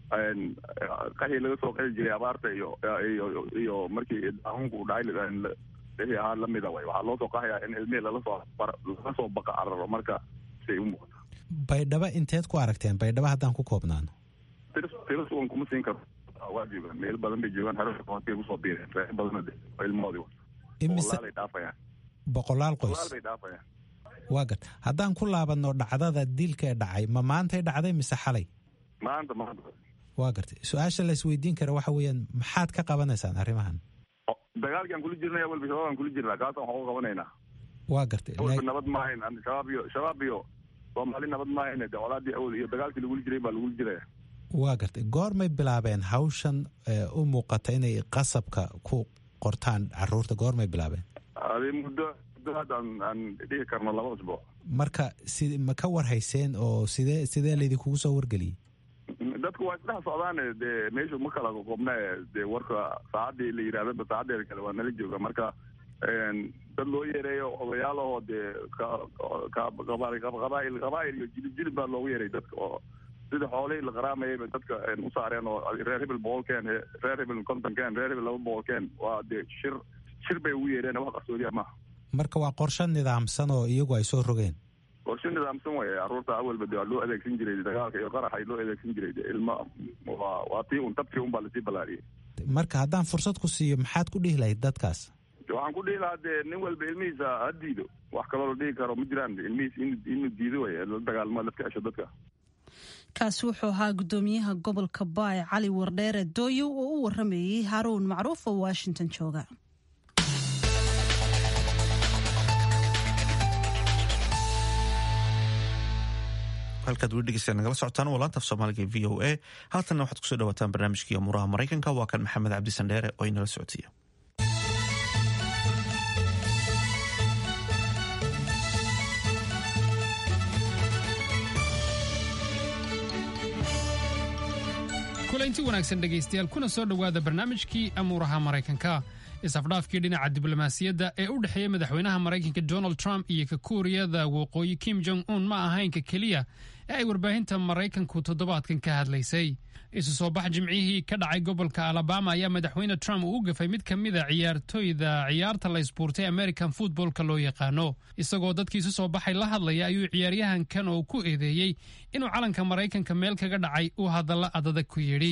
qaxii laga soo qaxi jiray abaarta iyo iyo iyo markii daahunku u dhacay wixii ahaa lamida way waxaa loo soo qaxaya in ilmihii lala soo lala soo baqa cararo marka siay u muuqato baydhabo inteed ku aragteen baydhabo haddaan ku koobnaano tiris tiris uan kuma siin karo waa joogaan meel badan bay joogaan haroonkay kusoo biireen reer badana de oo ilmahoodii boqolaalay dhaafayaan boqolaal qoys boqolaal bay dhaafayaan waa garta haddaan ku laabanno dhacdada dilka ee dhacay ma maantay dhacday mise xalay maanta maanta waa gartay su-aasha la isweydiin kara waxa weeyaan maxaad ka qabanaysaan arrimahan dagaalkii aan kula jirnay walba shabaab aan kula jirnaa kaas aan waxu qabanaynaa waa gartay walba nabad maahayn shabaab iyo shabaab iyo soomaali nabad maahayn de colaadii awal iyo dagaalkii lagula jiray baa lagula jiraya waa gartay goormay bilaabeen hawshan u muuqata inay qasabka ku qortaan caruurta goormay bilaabeen adi muddo muddo hadda aan aan dhihi karno laba usbuuc marka si ma ka warhayseen oo sidee sidee laydinkugu soo wargeliyey dadku waa isdhex socdaane dee meeshu ma kala qoqobna dee warka saacadii la yidhahdaba saacadeeda kale waa nala jooga marka dad loo yeereeyo odayaalahoo dee qabaa'il qabaa'il iyo jilib jilib baa loogu yeeray dadka oo sida xoolihii la qaraamayay bay dadka u saareen oo reer hebel boqolkeen reer hebel kontonkeen reer hebel laba boqolkeen waa dee shir shir bay ugu yeereen wax qarsoodiya maaha marka waa qorshe nidaamsan oo iyagu ay soo rogeen qorshe nidaamsan way caruurta awalba de waa loo adeegsan jiray dagaalka iyo qaraxa loo adeegsan jiray de ilma waa waa tii un tabtii un baa lasii ballaariyey marka haddaan fursad ku siiyo maxaad ku dhihi lahayd dadkaas waxaan ku dhihi lahaa dee nin walba ilmihiisa ha diido wax kaloo la dhihi karo ma jiraan ilmihiis inuu diido way la dagaalmo laska cesho dadka kaasi wuxuu ahaa guddoomiyaha gobolka baay cali wardheere dooyo oo u waramayey haruun macruuf oo washington jooga halkaad weli dhegeystayaa nagala socotaan waa laanta af soomaaliga e v o a haatanna waxaad kusoo dhawaataan barnaamijkii amuuraha maraykanka waa kan maxamed cabdi sandheere oo inala socodsiiya kulanti wanaagsan dhegaystayaal kuna soo dhowaada barnaamijkii amuuraha maraykanka isafdhaafkii dhinaca diblomaasiyadda ee u dhexeeya madaxweynaha maraykanka donald trump iyo ka kuuriyada waqooyi kim jong un ma ahaynka keliya ee ay warbaahinta maraykanku toddobaadkan ka hadlaysay isu soo bax jimcihii ka dhacay gobolka alabama ayaa madaxweyne trump uu u gafay mid ka mida ciyaartoyda ciyaarta la isbuurtay american footballka loo yaqaano isagoo dadkii isu soo baxay la hadlaya ayuu ciyaaryahankan oo ku eedeeyey inuu calanka maraykanka meel kaga dhacay uu hadalla adadag ku yidhi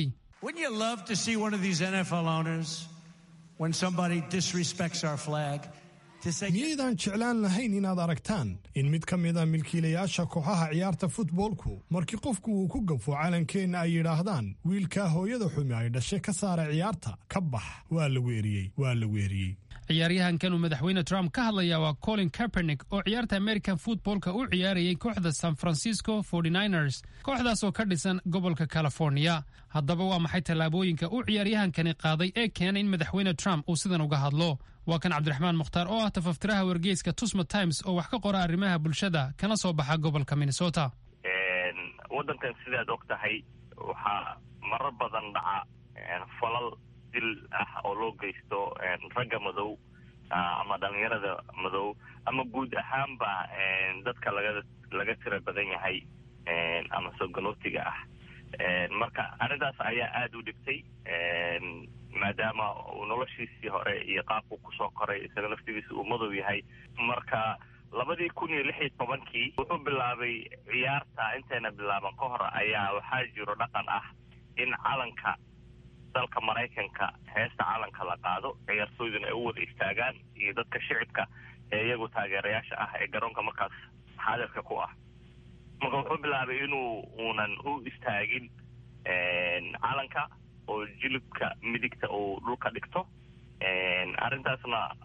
miyaydaan jeclaan lahayn inaad aragtaan in mid ka mid a milkiilayaasha kooxaha ciyaarta futboolku markii qofku uu ku gafo calankeenna ay yidhaahdaan wiilkaa hooyada xumi ay dhashay ka saara ciyaarta ka bax waa la weeriyey waa la weeriyey ciyaaryahankan uu madaxweyne trump ka hadlaya waa colin kaepernick oo ciyaarta american footballka u ciyaarayay kooxda san francisco ers kooxdaas oo ka dhisan gobolka california haddaba waa maxay tallaabooyinka uu ciyaaryahankani qaaday ee keenay in madaxweyne trump uu sidan uga hadlo waa kan cabdiraxmaan mukhtaar oo ah tafaftiraha wargeyska tusma times oo wax ka qora arrimaha bulshada kana soo baxa gobolka minnesota waddankan sidaad og tahay waxaa marar badan dhaca falal dil ah oo loo geysto ragga madow ama dhalinyarada madow ama guud ahaanba dadka laga laga tira badan yahay ama sogalootiga ah marka arrintaas ayaa aada u dhibtay maadaama uu noloshiisii hore iyo qaabku kusoo koray isaga laftigiisa uu madow yahay marka labadii kun iyo lix iyo tobankii wuxuu bilaabay ciyaarta intayna bilaaban ka hor ayaa waxaa jiro dhaqan ah in calanka dalka maraykanka heesta calanka la qaado ciyaartooyduna ay u wada istaagaan iyo dadka shicibka ee iyagu taageerayaasha ah ee garoonka markaas xaadirka ku ah marka wuxuu bilaabay inuu uunan u istaagin calanka oo jilibka midigta uu dhulka dhigto arrintaasna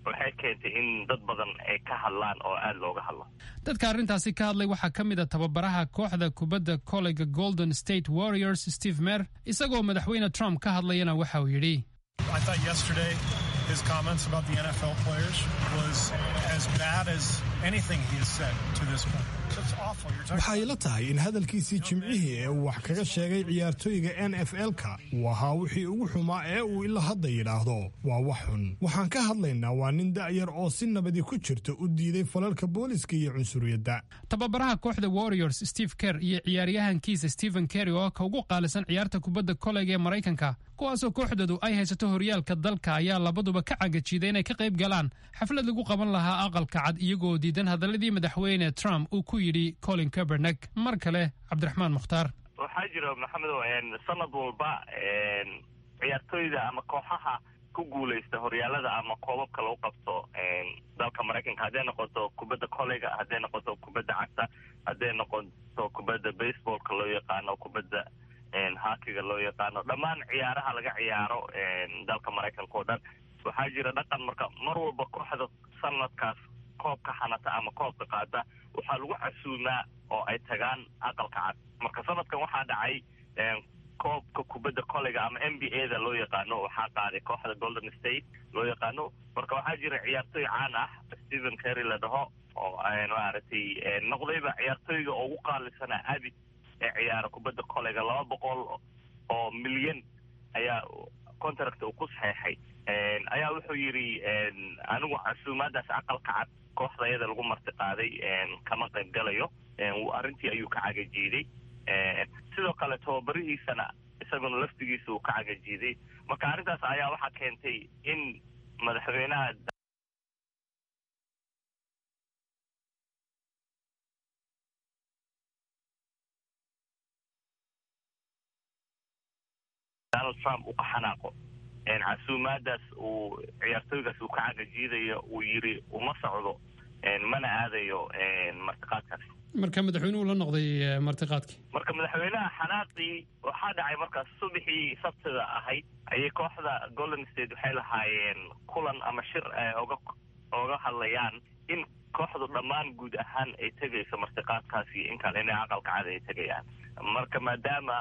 waxay keentay in dad badan ay ka hadlaan oo aada looga hadlo dadka arrintaasi ka hadlay waxaa ka mid a tababaraha kooxda kubadda koleyga golden state warriors steve mer isagoo madaxweyne trump ka hadlayana waxa uu yidhi I thought yesterday his comments about the NFL players was as bad as anything he has said to this point. So it's awful. You're talking waxay la tahay in hadalkiisii jimcihii ee uu wax kaga sheegay ciyaartooyga n f l-ka uu ahaa wixii ugu xumaa ee uu ilaa hadda yidhaahdo waa wax xun waxaan ka hadlaynaa waa nin da'yar oo si nabadi ku jirta u diiday falalka booliska iyo cunsuriyadda tababaraha kooxda warriors steve kerr iyo ciyaaryahankiisa stephen kerry oo ka ugu qaalisan ciyaarta kubadda koleyga ee maraykanka kuwaasoo kooxdoodu ay haysato horyaalka dalka ayaa labaduba ka cagajiiday inay ka qayb galaan xaflad lagu qaban lahaa aqalka cad iyagoo diidan hadaladii madaxweyne trump uu ku yidhi colin kabernek mar kale cabdiraxmaan mukhtaar waxaa jira maxamedow sanad walba ciyaartooyda ama kooxaha ku guuleysta horyaalada ama koobabka lagu qabto dalka maraykanka hadday noqoto kubadda koleyga hadday noqoto kubadda cagta hadday noqoto kubadda baseballka loo yaqaano kubadda hakiga loo yaqaano dhammaan ciyaaraha laga ciyaaro dalka maraykanka oo dhan waxaa jira dhaqan marka mar walba kooxda sanadkaas koobka xanata ama koobka qaada waxaa lagu casuumaa oo ay tagaan aqalka cad marka sanadkan waxaa dhacay koobka kubadda koleyga ama n b a da loo yaqaano waxaa qaaday kooxda golden state loo yaqaano marka waxaa jira ciyaartooy caan ah stephen kerry la dhaho oo maaragtay noqdayba ciyaartooyga ugu qaalisana abid ee ciyaara kubadda koleyga laba boqol oo milyan ayaa contract uu ku saxeexay ayaa wuxuu yidhi anigu casuumaadaas aqalka cad kooxda iyada lagu marti qaaday kama qayb galayo arrintii ayuu ka cagajiiday sidoo kale tababarihiisana isaguna laftigiisa uu ka cagajiiday marka arrintaas ayaa waxaa keentay in madaxweynaha donald trump uu ka xanaaqo casuumaadaas uu ciyaartooygaas uu ka cagajiidayo uu yiri uma socdo mana aadayo martiqaadkaas marka madaxweynuhu la noqday martiqaadkii marka madaxweynaha xanaaqii waxaa dhacay markaas subaxii sabtida ahayd ayay kooxda golden state waxay lahaayeen kulan ama shir oga oga hadlayaan in kooxdu dhammaan guud ahaan ay tegayso martiqaadkaasi in kale inay aqalka cad ay tegayaan marka maadaama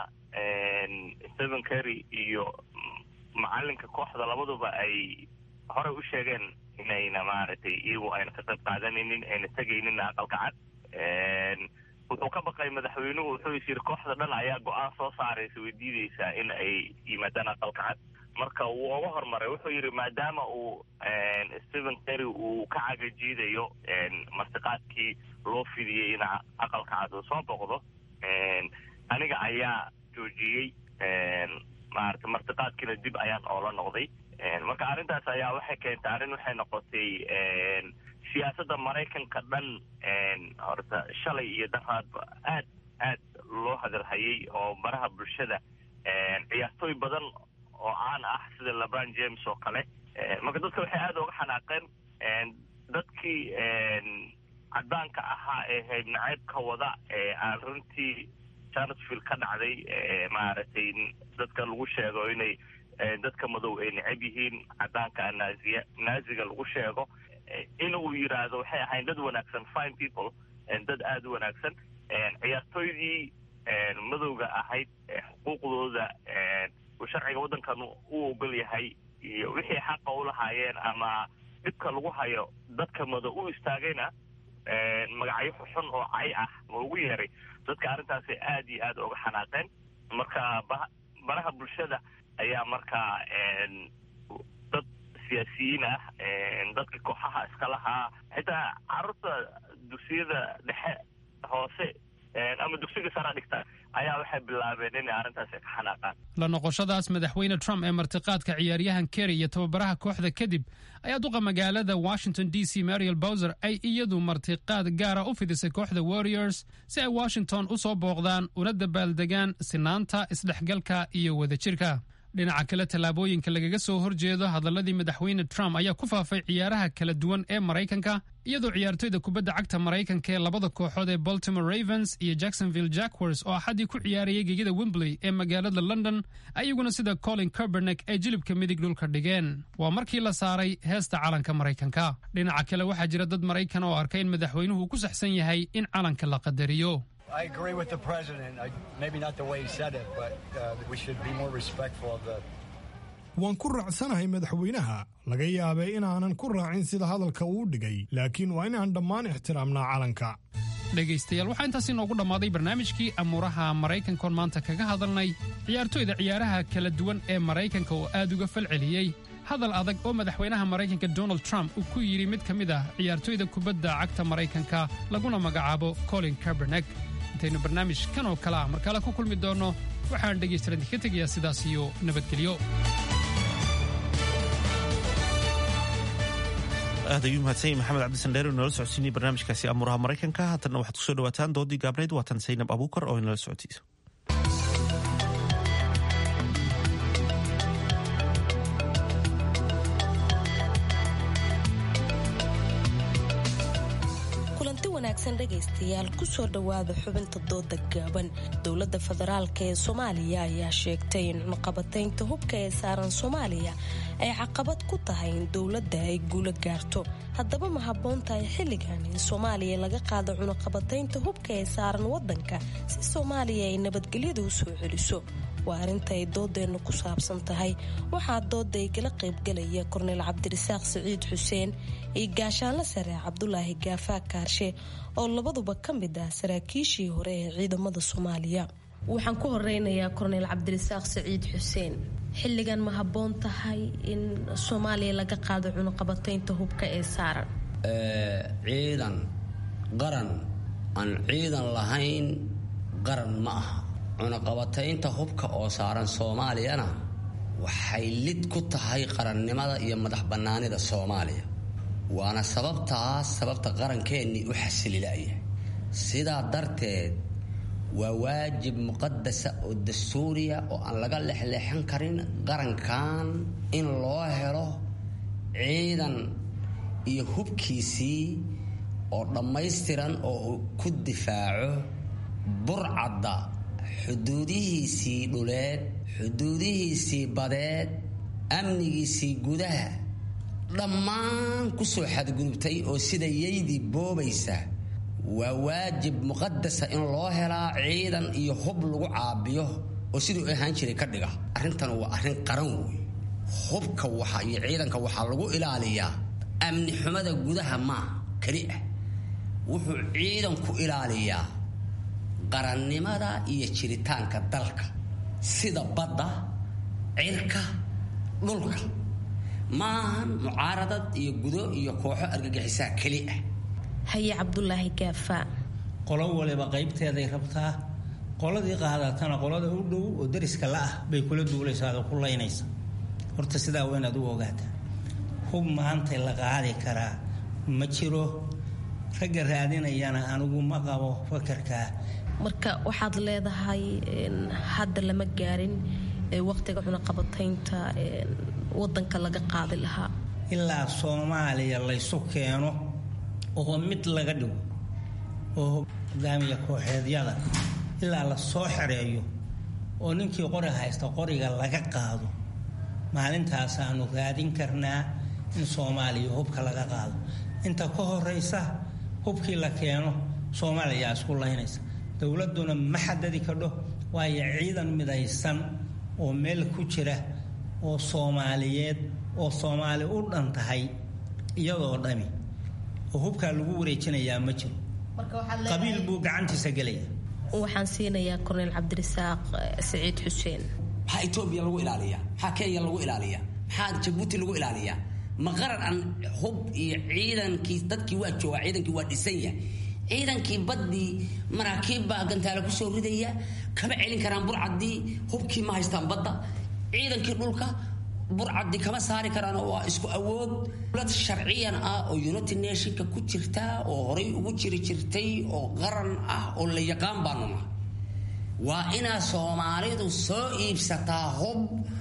stephen kerry iyo macalinka kooxda labaduba ay horey u sheegeen inayna maaragtay iyagu ayna ka qayb qaadanaynin ayna tegaynin aqalka cad wuxuu ka baqay madaxweynuhu wuxuu is yiri kooxda dhan ayaa go-aan soo saaraysa way diideysaa in ay yimaadaan aqalka cad marka wuu uga hormaray wuxuu yidhi maadaama uu stephen kerry uu ka cagajiidayo martiqaadkii loo fidiyey in aqalka cad uu soo boqdo aniga ayaa joojiyey maarata martiqaadkiina dib ayaan oola noqday marka arrintaas ayaa waxay keentay arrin waxay noqotay siyaasadda maraykanka dhan horta shalay iyo daraadba aad aad loo hadalhayay oo baraha bulshada ciyaartooy badan oo caan ah sida lebron james oo kale marka dadka waxay aada uga xanaaqeen dadkii caddaanka ahaa ee hayb naceybka wada ee aan runtii charlottesville ka dhacday maaragtay dadka lagu sheego inay dadka madow ay necab yihiin caddaanka naaziya naaziga lagu sheego in uu yidhaahdo waxay ahayn dad wanaagsan fine people dad aada u wanaagsan ciyaartooydii madowga ahayd xuquuqdooda uu sharciga waddankan u ogol yahay iyo wixii xaqa u lahaayeen ama dhibka lagu hayo dadka madow u istaagayna magacyo xun oo cay ah ma ugu yeeray dadka arrintaasay aad iyo aad uga xanaaqeen marka baraha bulshada ayaa markaa dad siyaasiyiin ah dadka kooxaha iska lahaa xitaa carruurta dugsiyada dhexe hoose ama dugsiga sara dhigta ayaa waxay bilaabeen inay arrintaasi ka xanaaqaan la noqoshadaas madaxweyne trump ee martiqaadka ciyaaryahan kerry iyo tababaraha kooxda kadib ayaa duqa magaalada washington d c mariel bowser ay iyadu martiqaad gaara u fidisay kooxda warriors si ay washington u soo booqdaan una dabaaldegaan sinaanta isdhexgalka iyo wadajirka dhinaca kale tallaabooyinka lagaga soo horjeedo hadaladii madaxweyne trump ayaa ku faafay ciyaaraha kala duwan ee maraykanka iyadoo ciyaartoyda kubadda cagta maraykanka ee labada kooxood ee baltimore ravens iyo jacksonville jackers oo axaddii ku ciyaarayay gegida wembley ee magaalada london ayaguna sida colin kerbernek ay jilibka midig dhulka dhigeen waa markii la saaray heesta calanka maraykanka dhinaca kale waxaa jira dad maraykan oo arka in madaxweynuhu ku saxsan yahay in calanka la qadariyo I agree with the president. I, maybe not the way he said it, but uh, we should be more respectful of the. waan ku raacsanahay madaxweynaha laga yaabay inaanan ku raacin sida hadalka uu dhigay laakiin waa inaan dhammaan ixtiraamnaa calanka dhegaystayaal waxaa intaas inoogu dhammaaday barnaamijkii amuuraha maraykankoon maanta kaga hadalnay ciyaartoyda ciyaaraha kala duwan ee maraykanka oo aad uga falceliyey hadal adag oo madaxweynaha maraykanka donald trump uu ku yidhi mid ka mid ah ciyaartoyda kubadda cagta maraykanka laguna magacaabo colin kerbernek intaynu barnaamij kan oo kale ah markale ku kulmi doonno waxaan dhegaystalan idinka tegayaa sidaas iyo nabadgelyo aad ayuu mahadsan yahay maxamed cabdisandheer oo inala socodsiinay barnaamijkaasi amuuraha maraykanka haatanna waxaad kusoo dhawaataan doodii gaabnayd waatan saynab abuukar oo inala socodsiisa wanaagsan dhegaystayaal kusoo dhowaada xubinta dooda gaaban dowladda federaalk ee soomaaliya ayaa sheegtay in cunaqabataynta hubka ee saaran soomaaliya ay caqabad ku tahay in dowladda ay guulo gaarto haddaba ma habboon tahay xilligan in soomaaliya laga qaado cunaqabataynta hubka ee saaran wadanka si soomaaliya ay nabadgelyada u soo celiso waa arrinta ay doodeennu ku saabsan tahay waxaa dooda ay kala qaybgalaya korneyl cabdirasaaq siciid xuseen iyo gaashaanle sare cabdulaahi gaafaa kaarshe oo labaduba ka mid ah saraakiishii hore ee ciidamada soomaaliya waxaan ku horeynayaa korneyl cabdirasaaq siciid xuseen xilligan ma habboon tahay in soomaaliya laga qaado cunuqabataynta hubka ee saaran ciidan qaran aan ciidan lahayn qaran ma aha cunaqabataynta hubka oo saaran soomaaliyana waxay lid ku tahay qarannimada iyo madax bannaanida soomaaliya waana sababtaas sababta qarankeenii u xasililaya sidaa darteed waa waajib muqadasa oo dastuuriya oo aan laga lexleexan karin qarankan in loo helo ciidan iyo hubkiisii oo dhammaystiran oo uu ku difaaco burcadda xuduudihiisii dhuleed xuduudihiisii badeed amnigiisii gudaha dhammaan kusoo xadgudubtay oo sida yaydii boobaysa waa waajib muqadasa in loo helaa ciidan iyo hub lagu caabiyo oo siduu ahaan jiray ka dhiga arrintan waa arrin qaran wey hubka waxa iyo ciidanka waxaa lagu ilaaliyaa amni xumada gudaha maa keli ah wuxuu ciidanku ilaaliyaa qarannimada iyo jiritaanka dalka sida badda cirka dhulka maahan mucaaradad iyo gudo iyo kooxo argagixisaa keli ah haye cabdulaahi gaafa qolo waliba qaybteeday rabtaa qoladii qaadatana qolada u dhow oo dariska la ah bay kula duulaysaa oo ku laynaysa horta sidaa waa inaad u ogaataa hub maanta la qaadi karaa ma jiro ragga raadinayana anigu ma qabo fakarkaa marka waxaad leedahay hadda lama gaarin waqtiga cunaqabataynta wadanka laga qaadi lahaa ilaa soomaaliya laysu keeno oo mid laga dhigo oo hogaamiya kooxeedyada ilaa la soo xereeyo oo ninkii qori haysta qoriga laga qaado maalintaasaanu raadin karnaa in soomaaliya hubka laga qaado inta ka horeysa hubkii la keeno soomaaliyaa isku laynaysa dowladuna ma xadadi kadho waayo ciidan midaysan oo meel ku jira oo soomaaliyeed oo soomaali u dhan tahay iyadoo dhami oo hubkaa lagu wareejinayaa ma jiro qabiil buu gacantiisa gelaya waxaan siinayaa korneyl cabdirasaaq siciid xuseen maxaa etoobiya lagu ilaaliyaa maxaa kenya lagu ilaaliyaa maxaa jabuuti lagu ilaaliyaa ma qaran aan hub iyo ciidankii dadkii waa joogaa ciidankii waa dhisan yahay ciidankii baddii maraakiib baa gantaale kusoo ridaya kama celin karaan burcaddii hubkii ma haystaan badda ciidankii dhulka burcaddii kama saari karaan waa isku awood dowlad sharciyan ah oo united nationka ku jirta oo horay ugu jiri jirtay oo qaran ah oo la yaqaan baanu nahay waa inaa soomaalidu soo iibsataa hub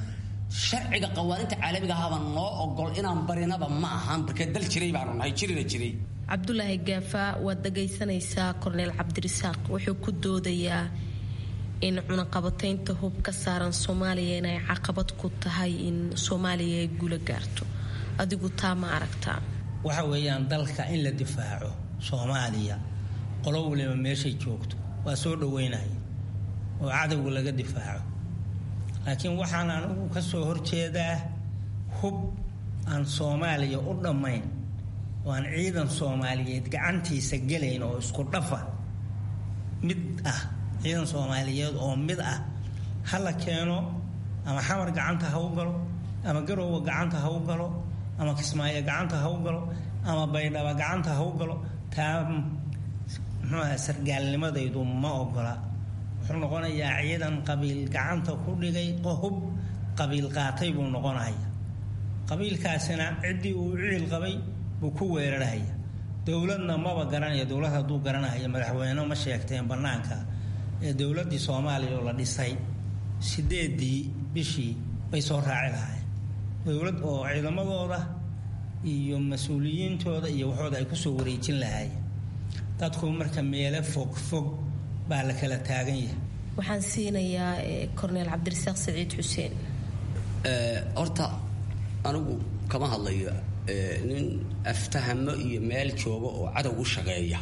sharciga qawaaninta caalamiga ahaba noo ogol inaan barinaba ma ahan markee dal jiray baanu nahay jirina jiray cabdulaahi gaafa waad dhagaysanaysaa korneel cabdirisaaq wuxuu ku doodayaa in cunaqabataynta hub ka saaran soomaaliya inay caqabad ku tahay in soomaaliya ay guula gaarto adigu taa ma aragtaa waxa weeyaan dalka in la difaaco soomaaliya qolo waliba meeshay joogto waa soo dhaweynaya oo cadowga laga difaaco laakiin waxaan anigu ka soo horjeedaa hub aan soomaaliya u dhammayn oo aan ciidan soomaaliyeed gacantiisa gelayn oo isku dhafa mid ah ciidan soomaaliyeed oo mid ah ha la keeno ama xamar gacanta ha u galo ama garoowa gacanta ha u galo ama kismaayo gacanta ha u galo ama baydhaba gacanta ha u galo taa muxuuaha sargaalnimadaydu ma ogola wuxuu noqonayaa ciidan qabiil gacanta ku dhigay hub qabiil qaatay buu noqonaya qabiilkaasina ciddii uu ciil qabay buu ku weerarhaya dowladna maba garanaya dowlad hadduu garanaya madaxweyne ma sheegteen bannaanka ee dowladdii soomaaliya oo la dhisay sideedii bishii bay soo raaci lahaayeen dowlad oo ciidamadooda iyo mas-uuliyiintooda iyo waxooda ay kusoo wareejin lahaayeen dadku marka meelo fog fog baa la kala taagan yahay waxaan siinayaa korneel cabdirasaaq saciid xuseen horta anigu kama hadlayo nin aftahamo iyo meel jooga oo cadow u shaqeeya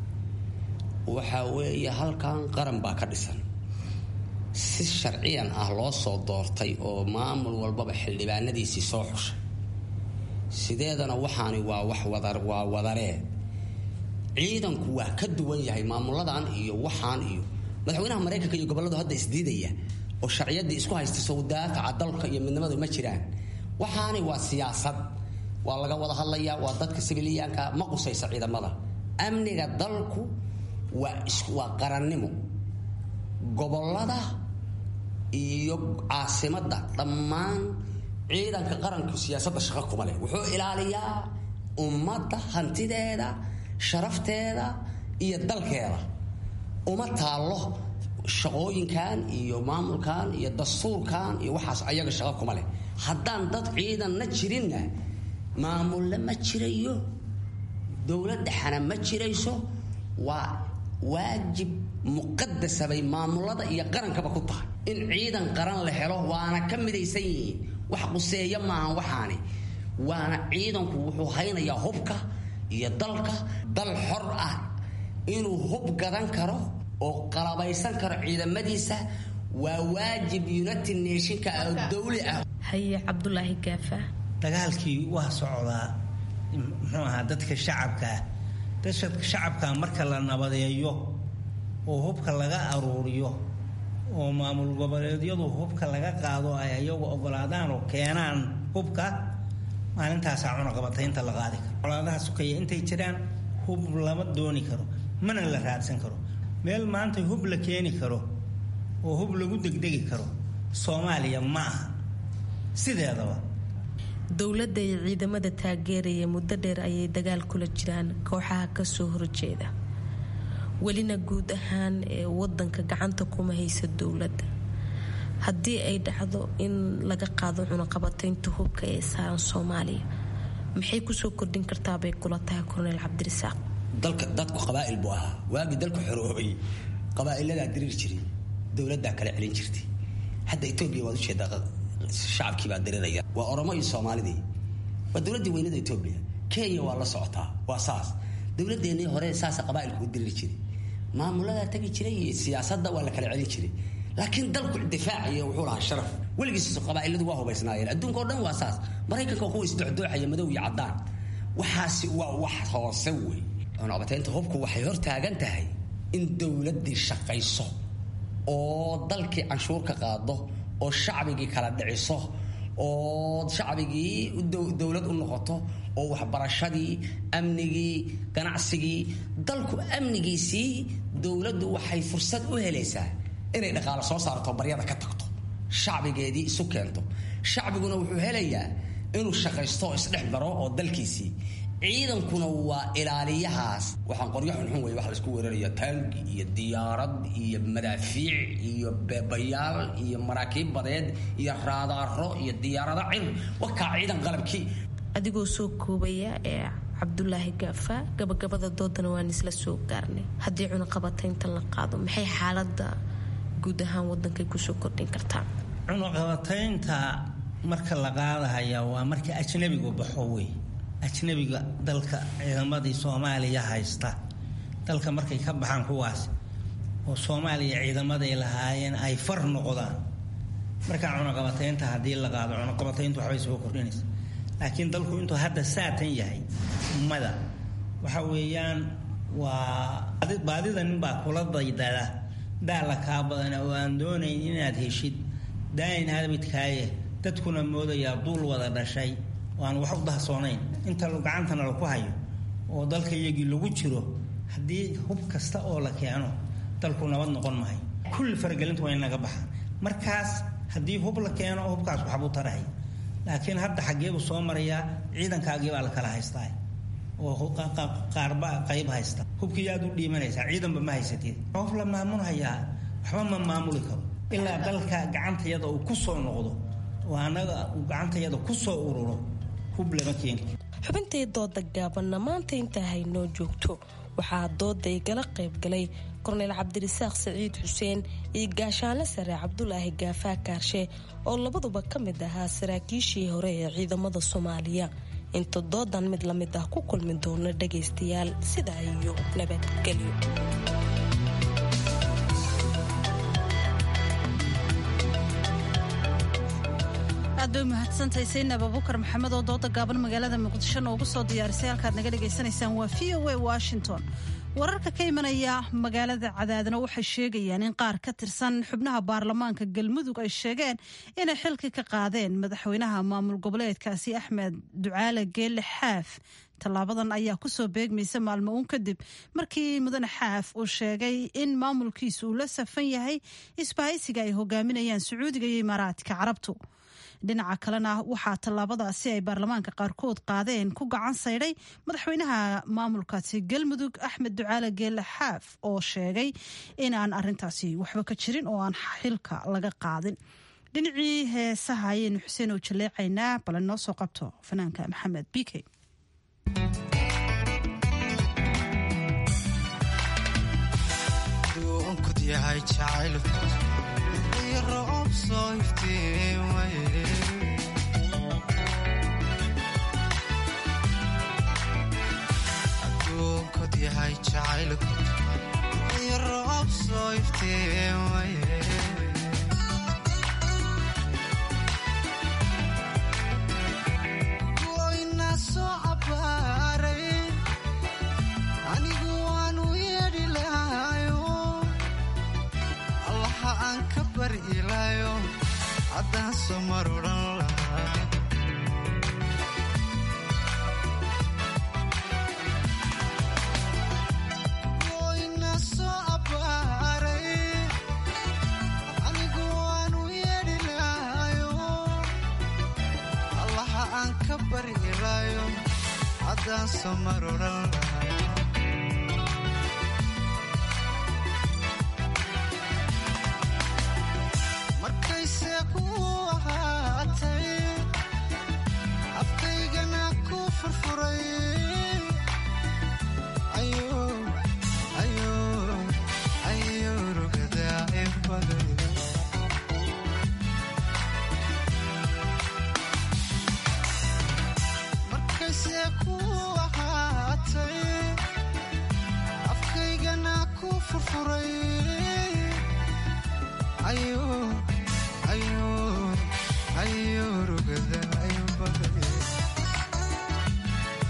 waxa weeye halkan qaran baa ka dhisan si sharciyan ah loo soo doortay oo maamul walbaba xildhibaanadiisii soo xushay sideedana waxaani waa wax wada waa wadaree ciidanku waa ka duwan yahay maamuladan iyo waxaan iyo madaxweynaha maraykanka iyo gobolladu hadda isdiidaya oo sharciyadii isku haysta soo daafaca dalka iyo midnimadu ma jiraan waxaani waa siyaasad waa laga wada hadlayaa waa dadka sibiliyaanka ma qusaysa ciidamada amniga dalku waa waa qarannimo gobollada iyo caasimadda dhammaan ciidanka qaranku siyaasadda shaqo kuma leh wuxuu ilaaliyaa ummadda hantideeda sharafteeda iyo dalkeeda uma taallo shaqooyinkan iyo maamulkan iyo dastuurkan iyo waxaas ayaga shaqo kuma leh haddaan dad ciidanna jirinna maamulle ma jirayo dowladdhexana ma jirayso waa waajib muqadasa bay maamulada iyo qarankaba ku tahay in ciidan qaran la helo waana ka midaysan yihiin wax quseeya maahan waxaani waana ciidanku wuxuu haynayaa hubka iyo dalka dal xor ah inuu hub gadan karo oo qalabaysan karo ciidamadiisa waa waajib united nationka oo dawli ah haye cabdulaahi gaafa dagaalkii waa socdaa muxuu ahaa dadka shacabkaa dadka shacabka marka la nabadeeyo oo hubka laga aruuriyo oo maamul goboleedyadu hubka laga qaado ay ayagu ogolaadaan oo keenaan hubka maalintaasaa cunaqabataynta la qaadi karo colaadaha sukaya intay jiraan hub lama dooni karo mana la raadsan karo meel maanta hub la keeni karo oo hub lagu degdegi karo soomaaliya ma aha sideedaba dowladda iyo ciidamada taageeraya muddo dheer ayay dagaal kula jiraan kooxaha kasoo horjeeda welina guud ahaan ee wadanka gacanta kuma haysa dowladda haddii ay dhacdo in laga qaado cunaqabataynta hubka ee saaran soomaaliya maxay kusoo kordhin kartaabay kula tahay korneel cabdirisaaq dalka dadku qabaa'il buu ahaa waagii dalku xoroobay qabaa'iladaa diriir jiray dowladdaa kala celin jirtay hadda etoobiya waad ujeedaa shacabkii baa diriraya waa oromo iyo soomaalidii waa dowladdii weynada etoobiya kenya waa la socotaa waa saas dowladeennii hore saasa qabaa'ilku u diriri jiray maamuladaa tagi jiray iyo siyaasadda waa la kala celin jiray laakiin dalku difaaciyo wuxuu lahaa sharaf weligiis qabaa'iladu waa hubaysnaayeen adduunka o dhan waa saas maraykanka kuwa isdocdooxaya madow iyo caddaan waxaasi waa wax hoose wey cunaqabataynta hubku waxay hor taagan tahay in dowladdii shaqayso oo dalkii canshuur ka qaado oo shacbigii kala dhiciso oo shacbigii dowlad u noqoto oo waxbarashadii amnigii ganacsigii dalku amnigiisii dowladdu waxay fursad u helaysaa inay dhaqaalo soo saarto baryada ka tagto shacbigeedii isu keento shacbiguna wuxuu helayaa inuu shaqaysto oo isdhex baro oo dalkiisii ciidankuna waa ilaaliyahaas waxaan qoryo xunxun wey wax laisku weeraraya taangi iyo diyaarad iyo madaafiic iyo beebayaal iyo maraakiib badeed iyo raadaaro iyo diyaarado cir wakaa ciidan qalabkii adigoo soo koobaya ee cabdulaahi gaafa gabagabada doodana waan isla soo gaarnay haddii cunaqabataynta la qaado maxay xaalada guud ahaan wadankay kusoo kordhin kartaa cunaqabataynta marka la qaadahaya waa marka ajnabigu baxo wey ajnabiga dalka ciidamadii soomaaliya haysta dalka markay ka baxaan kuwaas oo soomaaliya ciidamaday lahaayeen ay far noqdaan markaa cunaqabataynta haddii la qaado cunaqabatayntu waxbay soo kordhinaysa laakiin dalku intuu hadda saatan yahay ummada waxa weeyaan waa baadida ninbaa kula daydada daala kaa badana oo aan doonayn inaad heshid daayin habidkaaye dadkuna moodayaa duul wada dhashay oo aan wax u dahsoonayn inta gacantana laku hayo oo dalka iyagii lagu jiro haddii hub kasta oo la keeno dalku nabad noqon mahay kulli faragelinta waa in naga baxa markaas haddii hub la keeno hubkaas waxbuu tarahay laakiin hadda xaggeebuu soo marayaa ciidankaagii baa la kala haystaa oo qaarba qayb haysta hubkii aad u dhiimanaysaa ciidanba ma haysatid qof la maamulhayaa waxba ma maamuli karo ilaa dalka gacantayada uu ku soo noqdo oo annaga uu gacantayada ku soo ururo hub lama keeni xubintii dooda gaabanna maanta intaa haynoo joogto waxaa dooda igala qaybgalay korneyl cabdirasaaq saciid xuseen iyo gaashaanle sare cabdulaahi gaafaa kaarshe oo labaduba ka mid ahaa saraakiishii hore ee ciidamada soomaaliya inta doodan mid la mid ah ku kulmi doono dhagaystayaal sidaa iyo nabadgelyo aad bay umahadsantahay saynab abubakar maxamed oo dooda gaaban magaalada muqdisho noogu soo diyaarisay halkaad naga dhagaysanaysaan waa v o a washington wararka ka imanaya magaalada cadaadna waxay sheegayaan in qaar ka tirsan xubnaha baarlamaanka galmudug ay sheegeen inay xilki ka qaadeen madaxweynaha maamul goboleedkaasi axmed ducaale geelle xaaf tallaabadan ayaa kusoo beegmaysa maalmo uun kadib markii mudane xaaf uu sheegay in maamulkiisu uu la safan yahay isbahaysiga ay hogaaminayaan sacuudiga iyo imaaraadka carabtu dhinaca kalena waxaa tallaabadaasi ay baarlamaanka qaarkood qaadeen ku gacan saydhay madaxweynaha maamulkaasi galmudug axmed ducaale geelle xaaf oo sheegay inaan arintaasi waxba ka jirin oo aan xilka laga qaadin dhinacii heesaha ayaynu xuseen oo jaleecaynaa bale noo soo qabto fanaanka maxamed bike aduunkod yahay jacaylku iyo roob soo iftiin waye goyna soo cabaaray anigu waanu yeedhi lahayo allaha aan ka bari ilaayo haddaan soo mar odhan lahaa goyna soo abbaaray anigu waanu yeedhi lahayo allaha aan ka bari ilaayo haddaan soo mar odhan lahaa markayse ku ahaatay afkaygana ku furfuray ayo rugadaa inbaday markayse ku ahaatay afkaygana ku furfuray ayo ayo ayo rugada ayo baday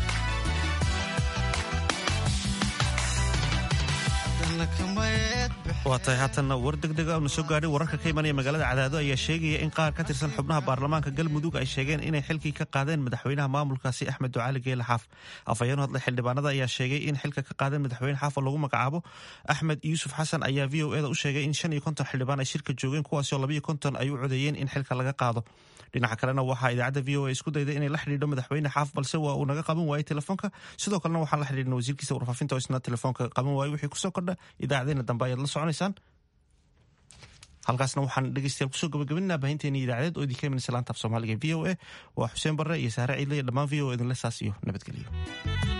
haddana kamayeed waa tahay haatanna war degdega una soo gaadhay wararka ka imanaya magaalada cadaado ayaa sheegaya in qaar ka tirsan xubnaha baarlamaanka galmudug ay sheegeen inay xilkii ka qaadeen madaxweynaha maamulkaasi axmed ducaali geele xaaf afhayeen hadlay xildhibaanada ayaa sheegay in xilka ka qaadeen madaxweyne xaaf oo lagu magacaabo axmed yuusuf xasan ayaa v o eda u sheegay in shan iyo konton xildhibaan ay shirka joogeen kuwaasi oo labayo konton ay u codeeyeen in xilka laga qaado dhinaca kalena waxaa idaacadda v o a isku dayday inay la xidhiidho madaxweyne xaaf balse waa uu naga qaban waayey telefoonka sidoo kalena waxaan la xidhiidhnay wasiirkiisa warfaafinta oo isna telefoonka qaban waayey wixii kusoo kordha idaacadeena dambe ayaad la soconaysaan halkaasna waxaan dhegeystayaal kusoo gabagabinaa baahinteeni idaacadeed oo idinka imanaysa laanta af soomaaliga v o a waa xuseen barre iyo saare ciidle iyo dhammaan v o a idinle saas iyo nabadgelyo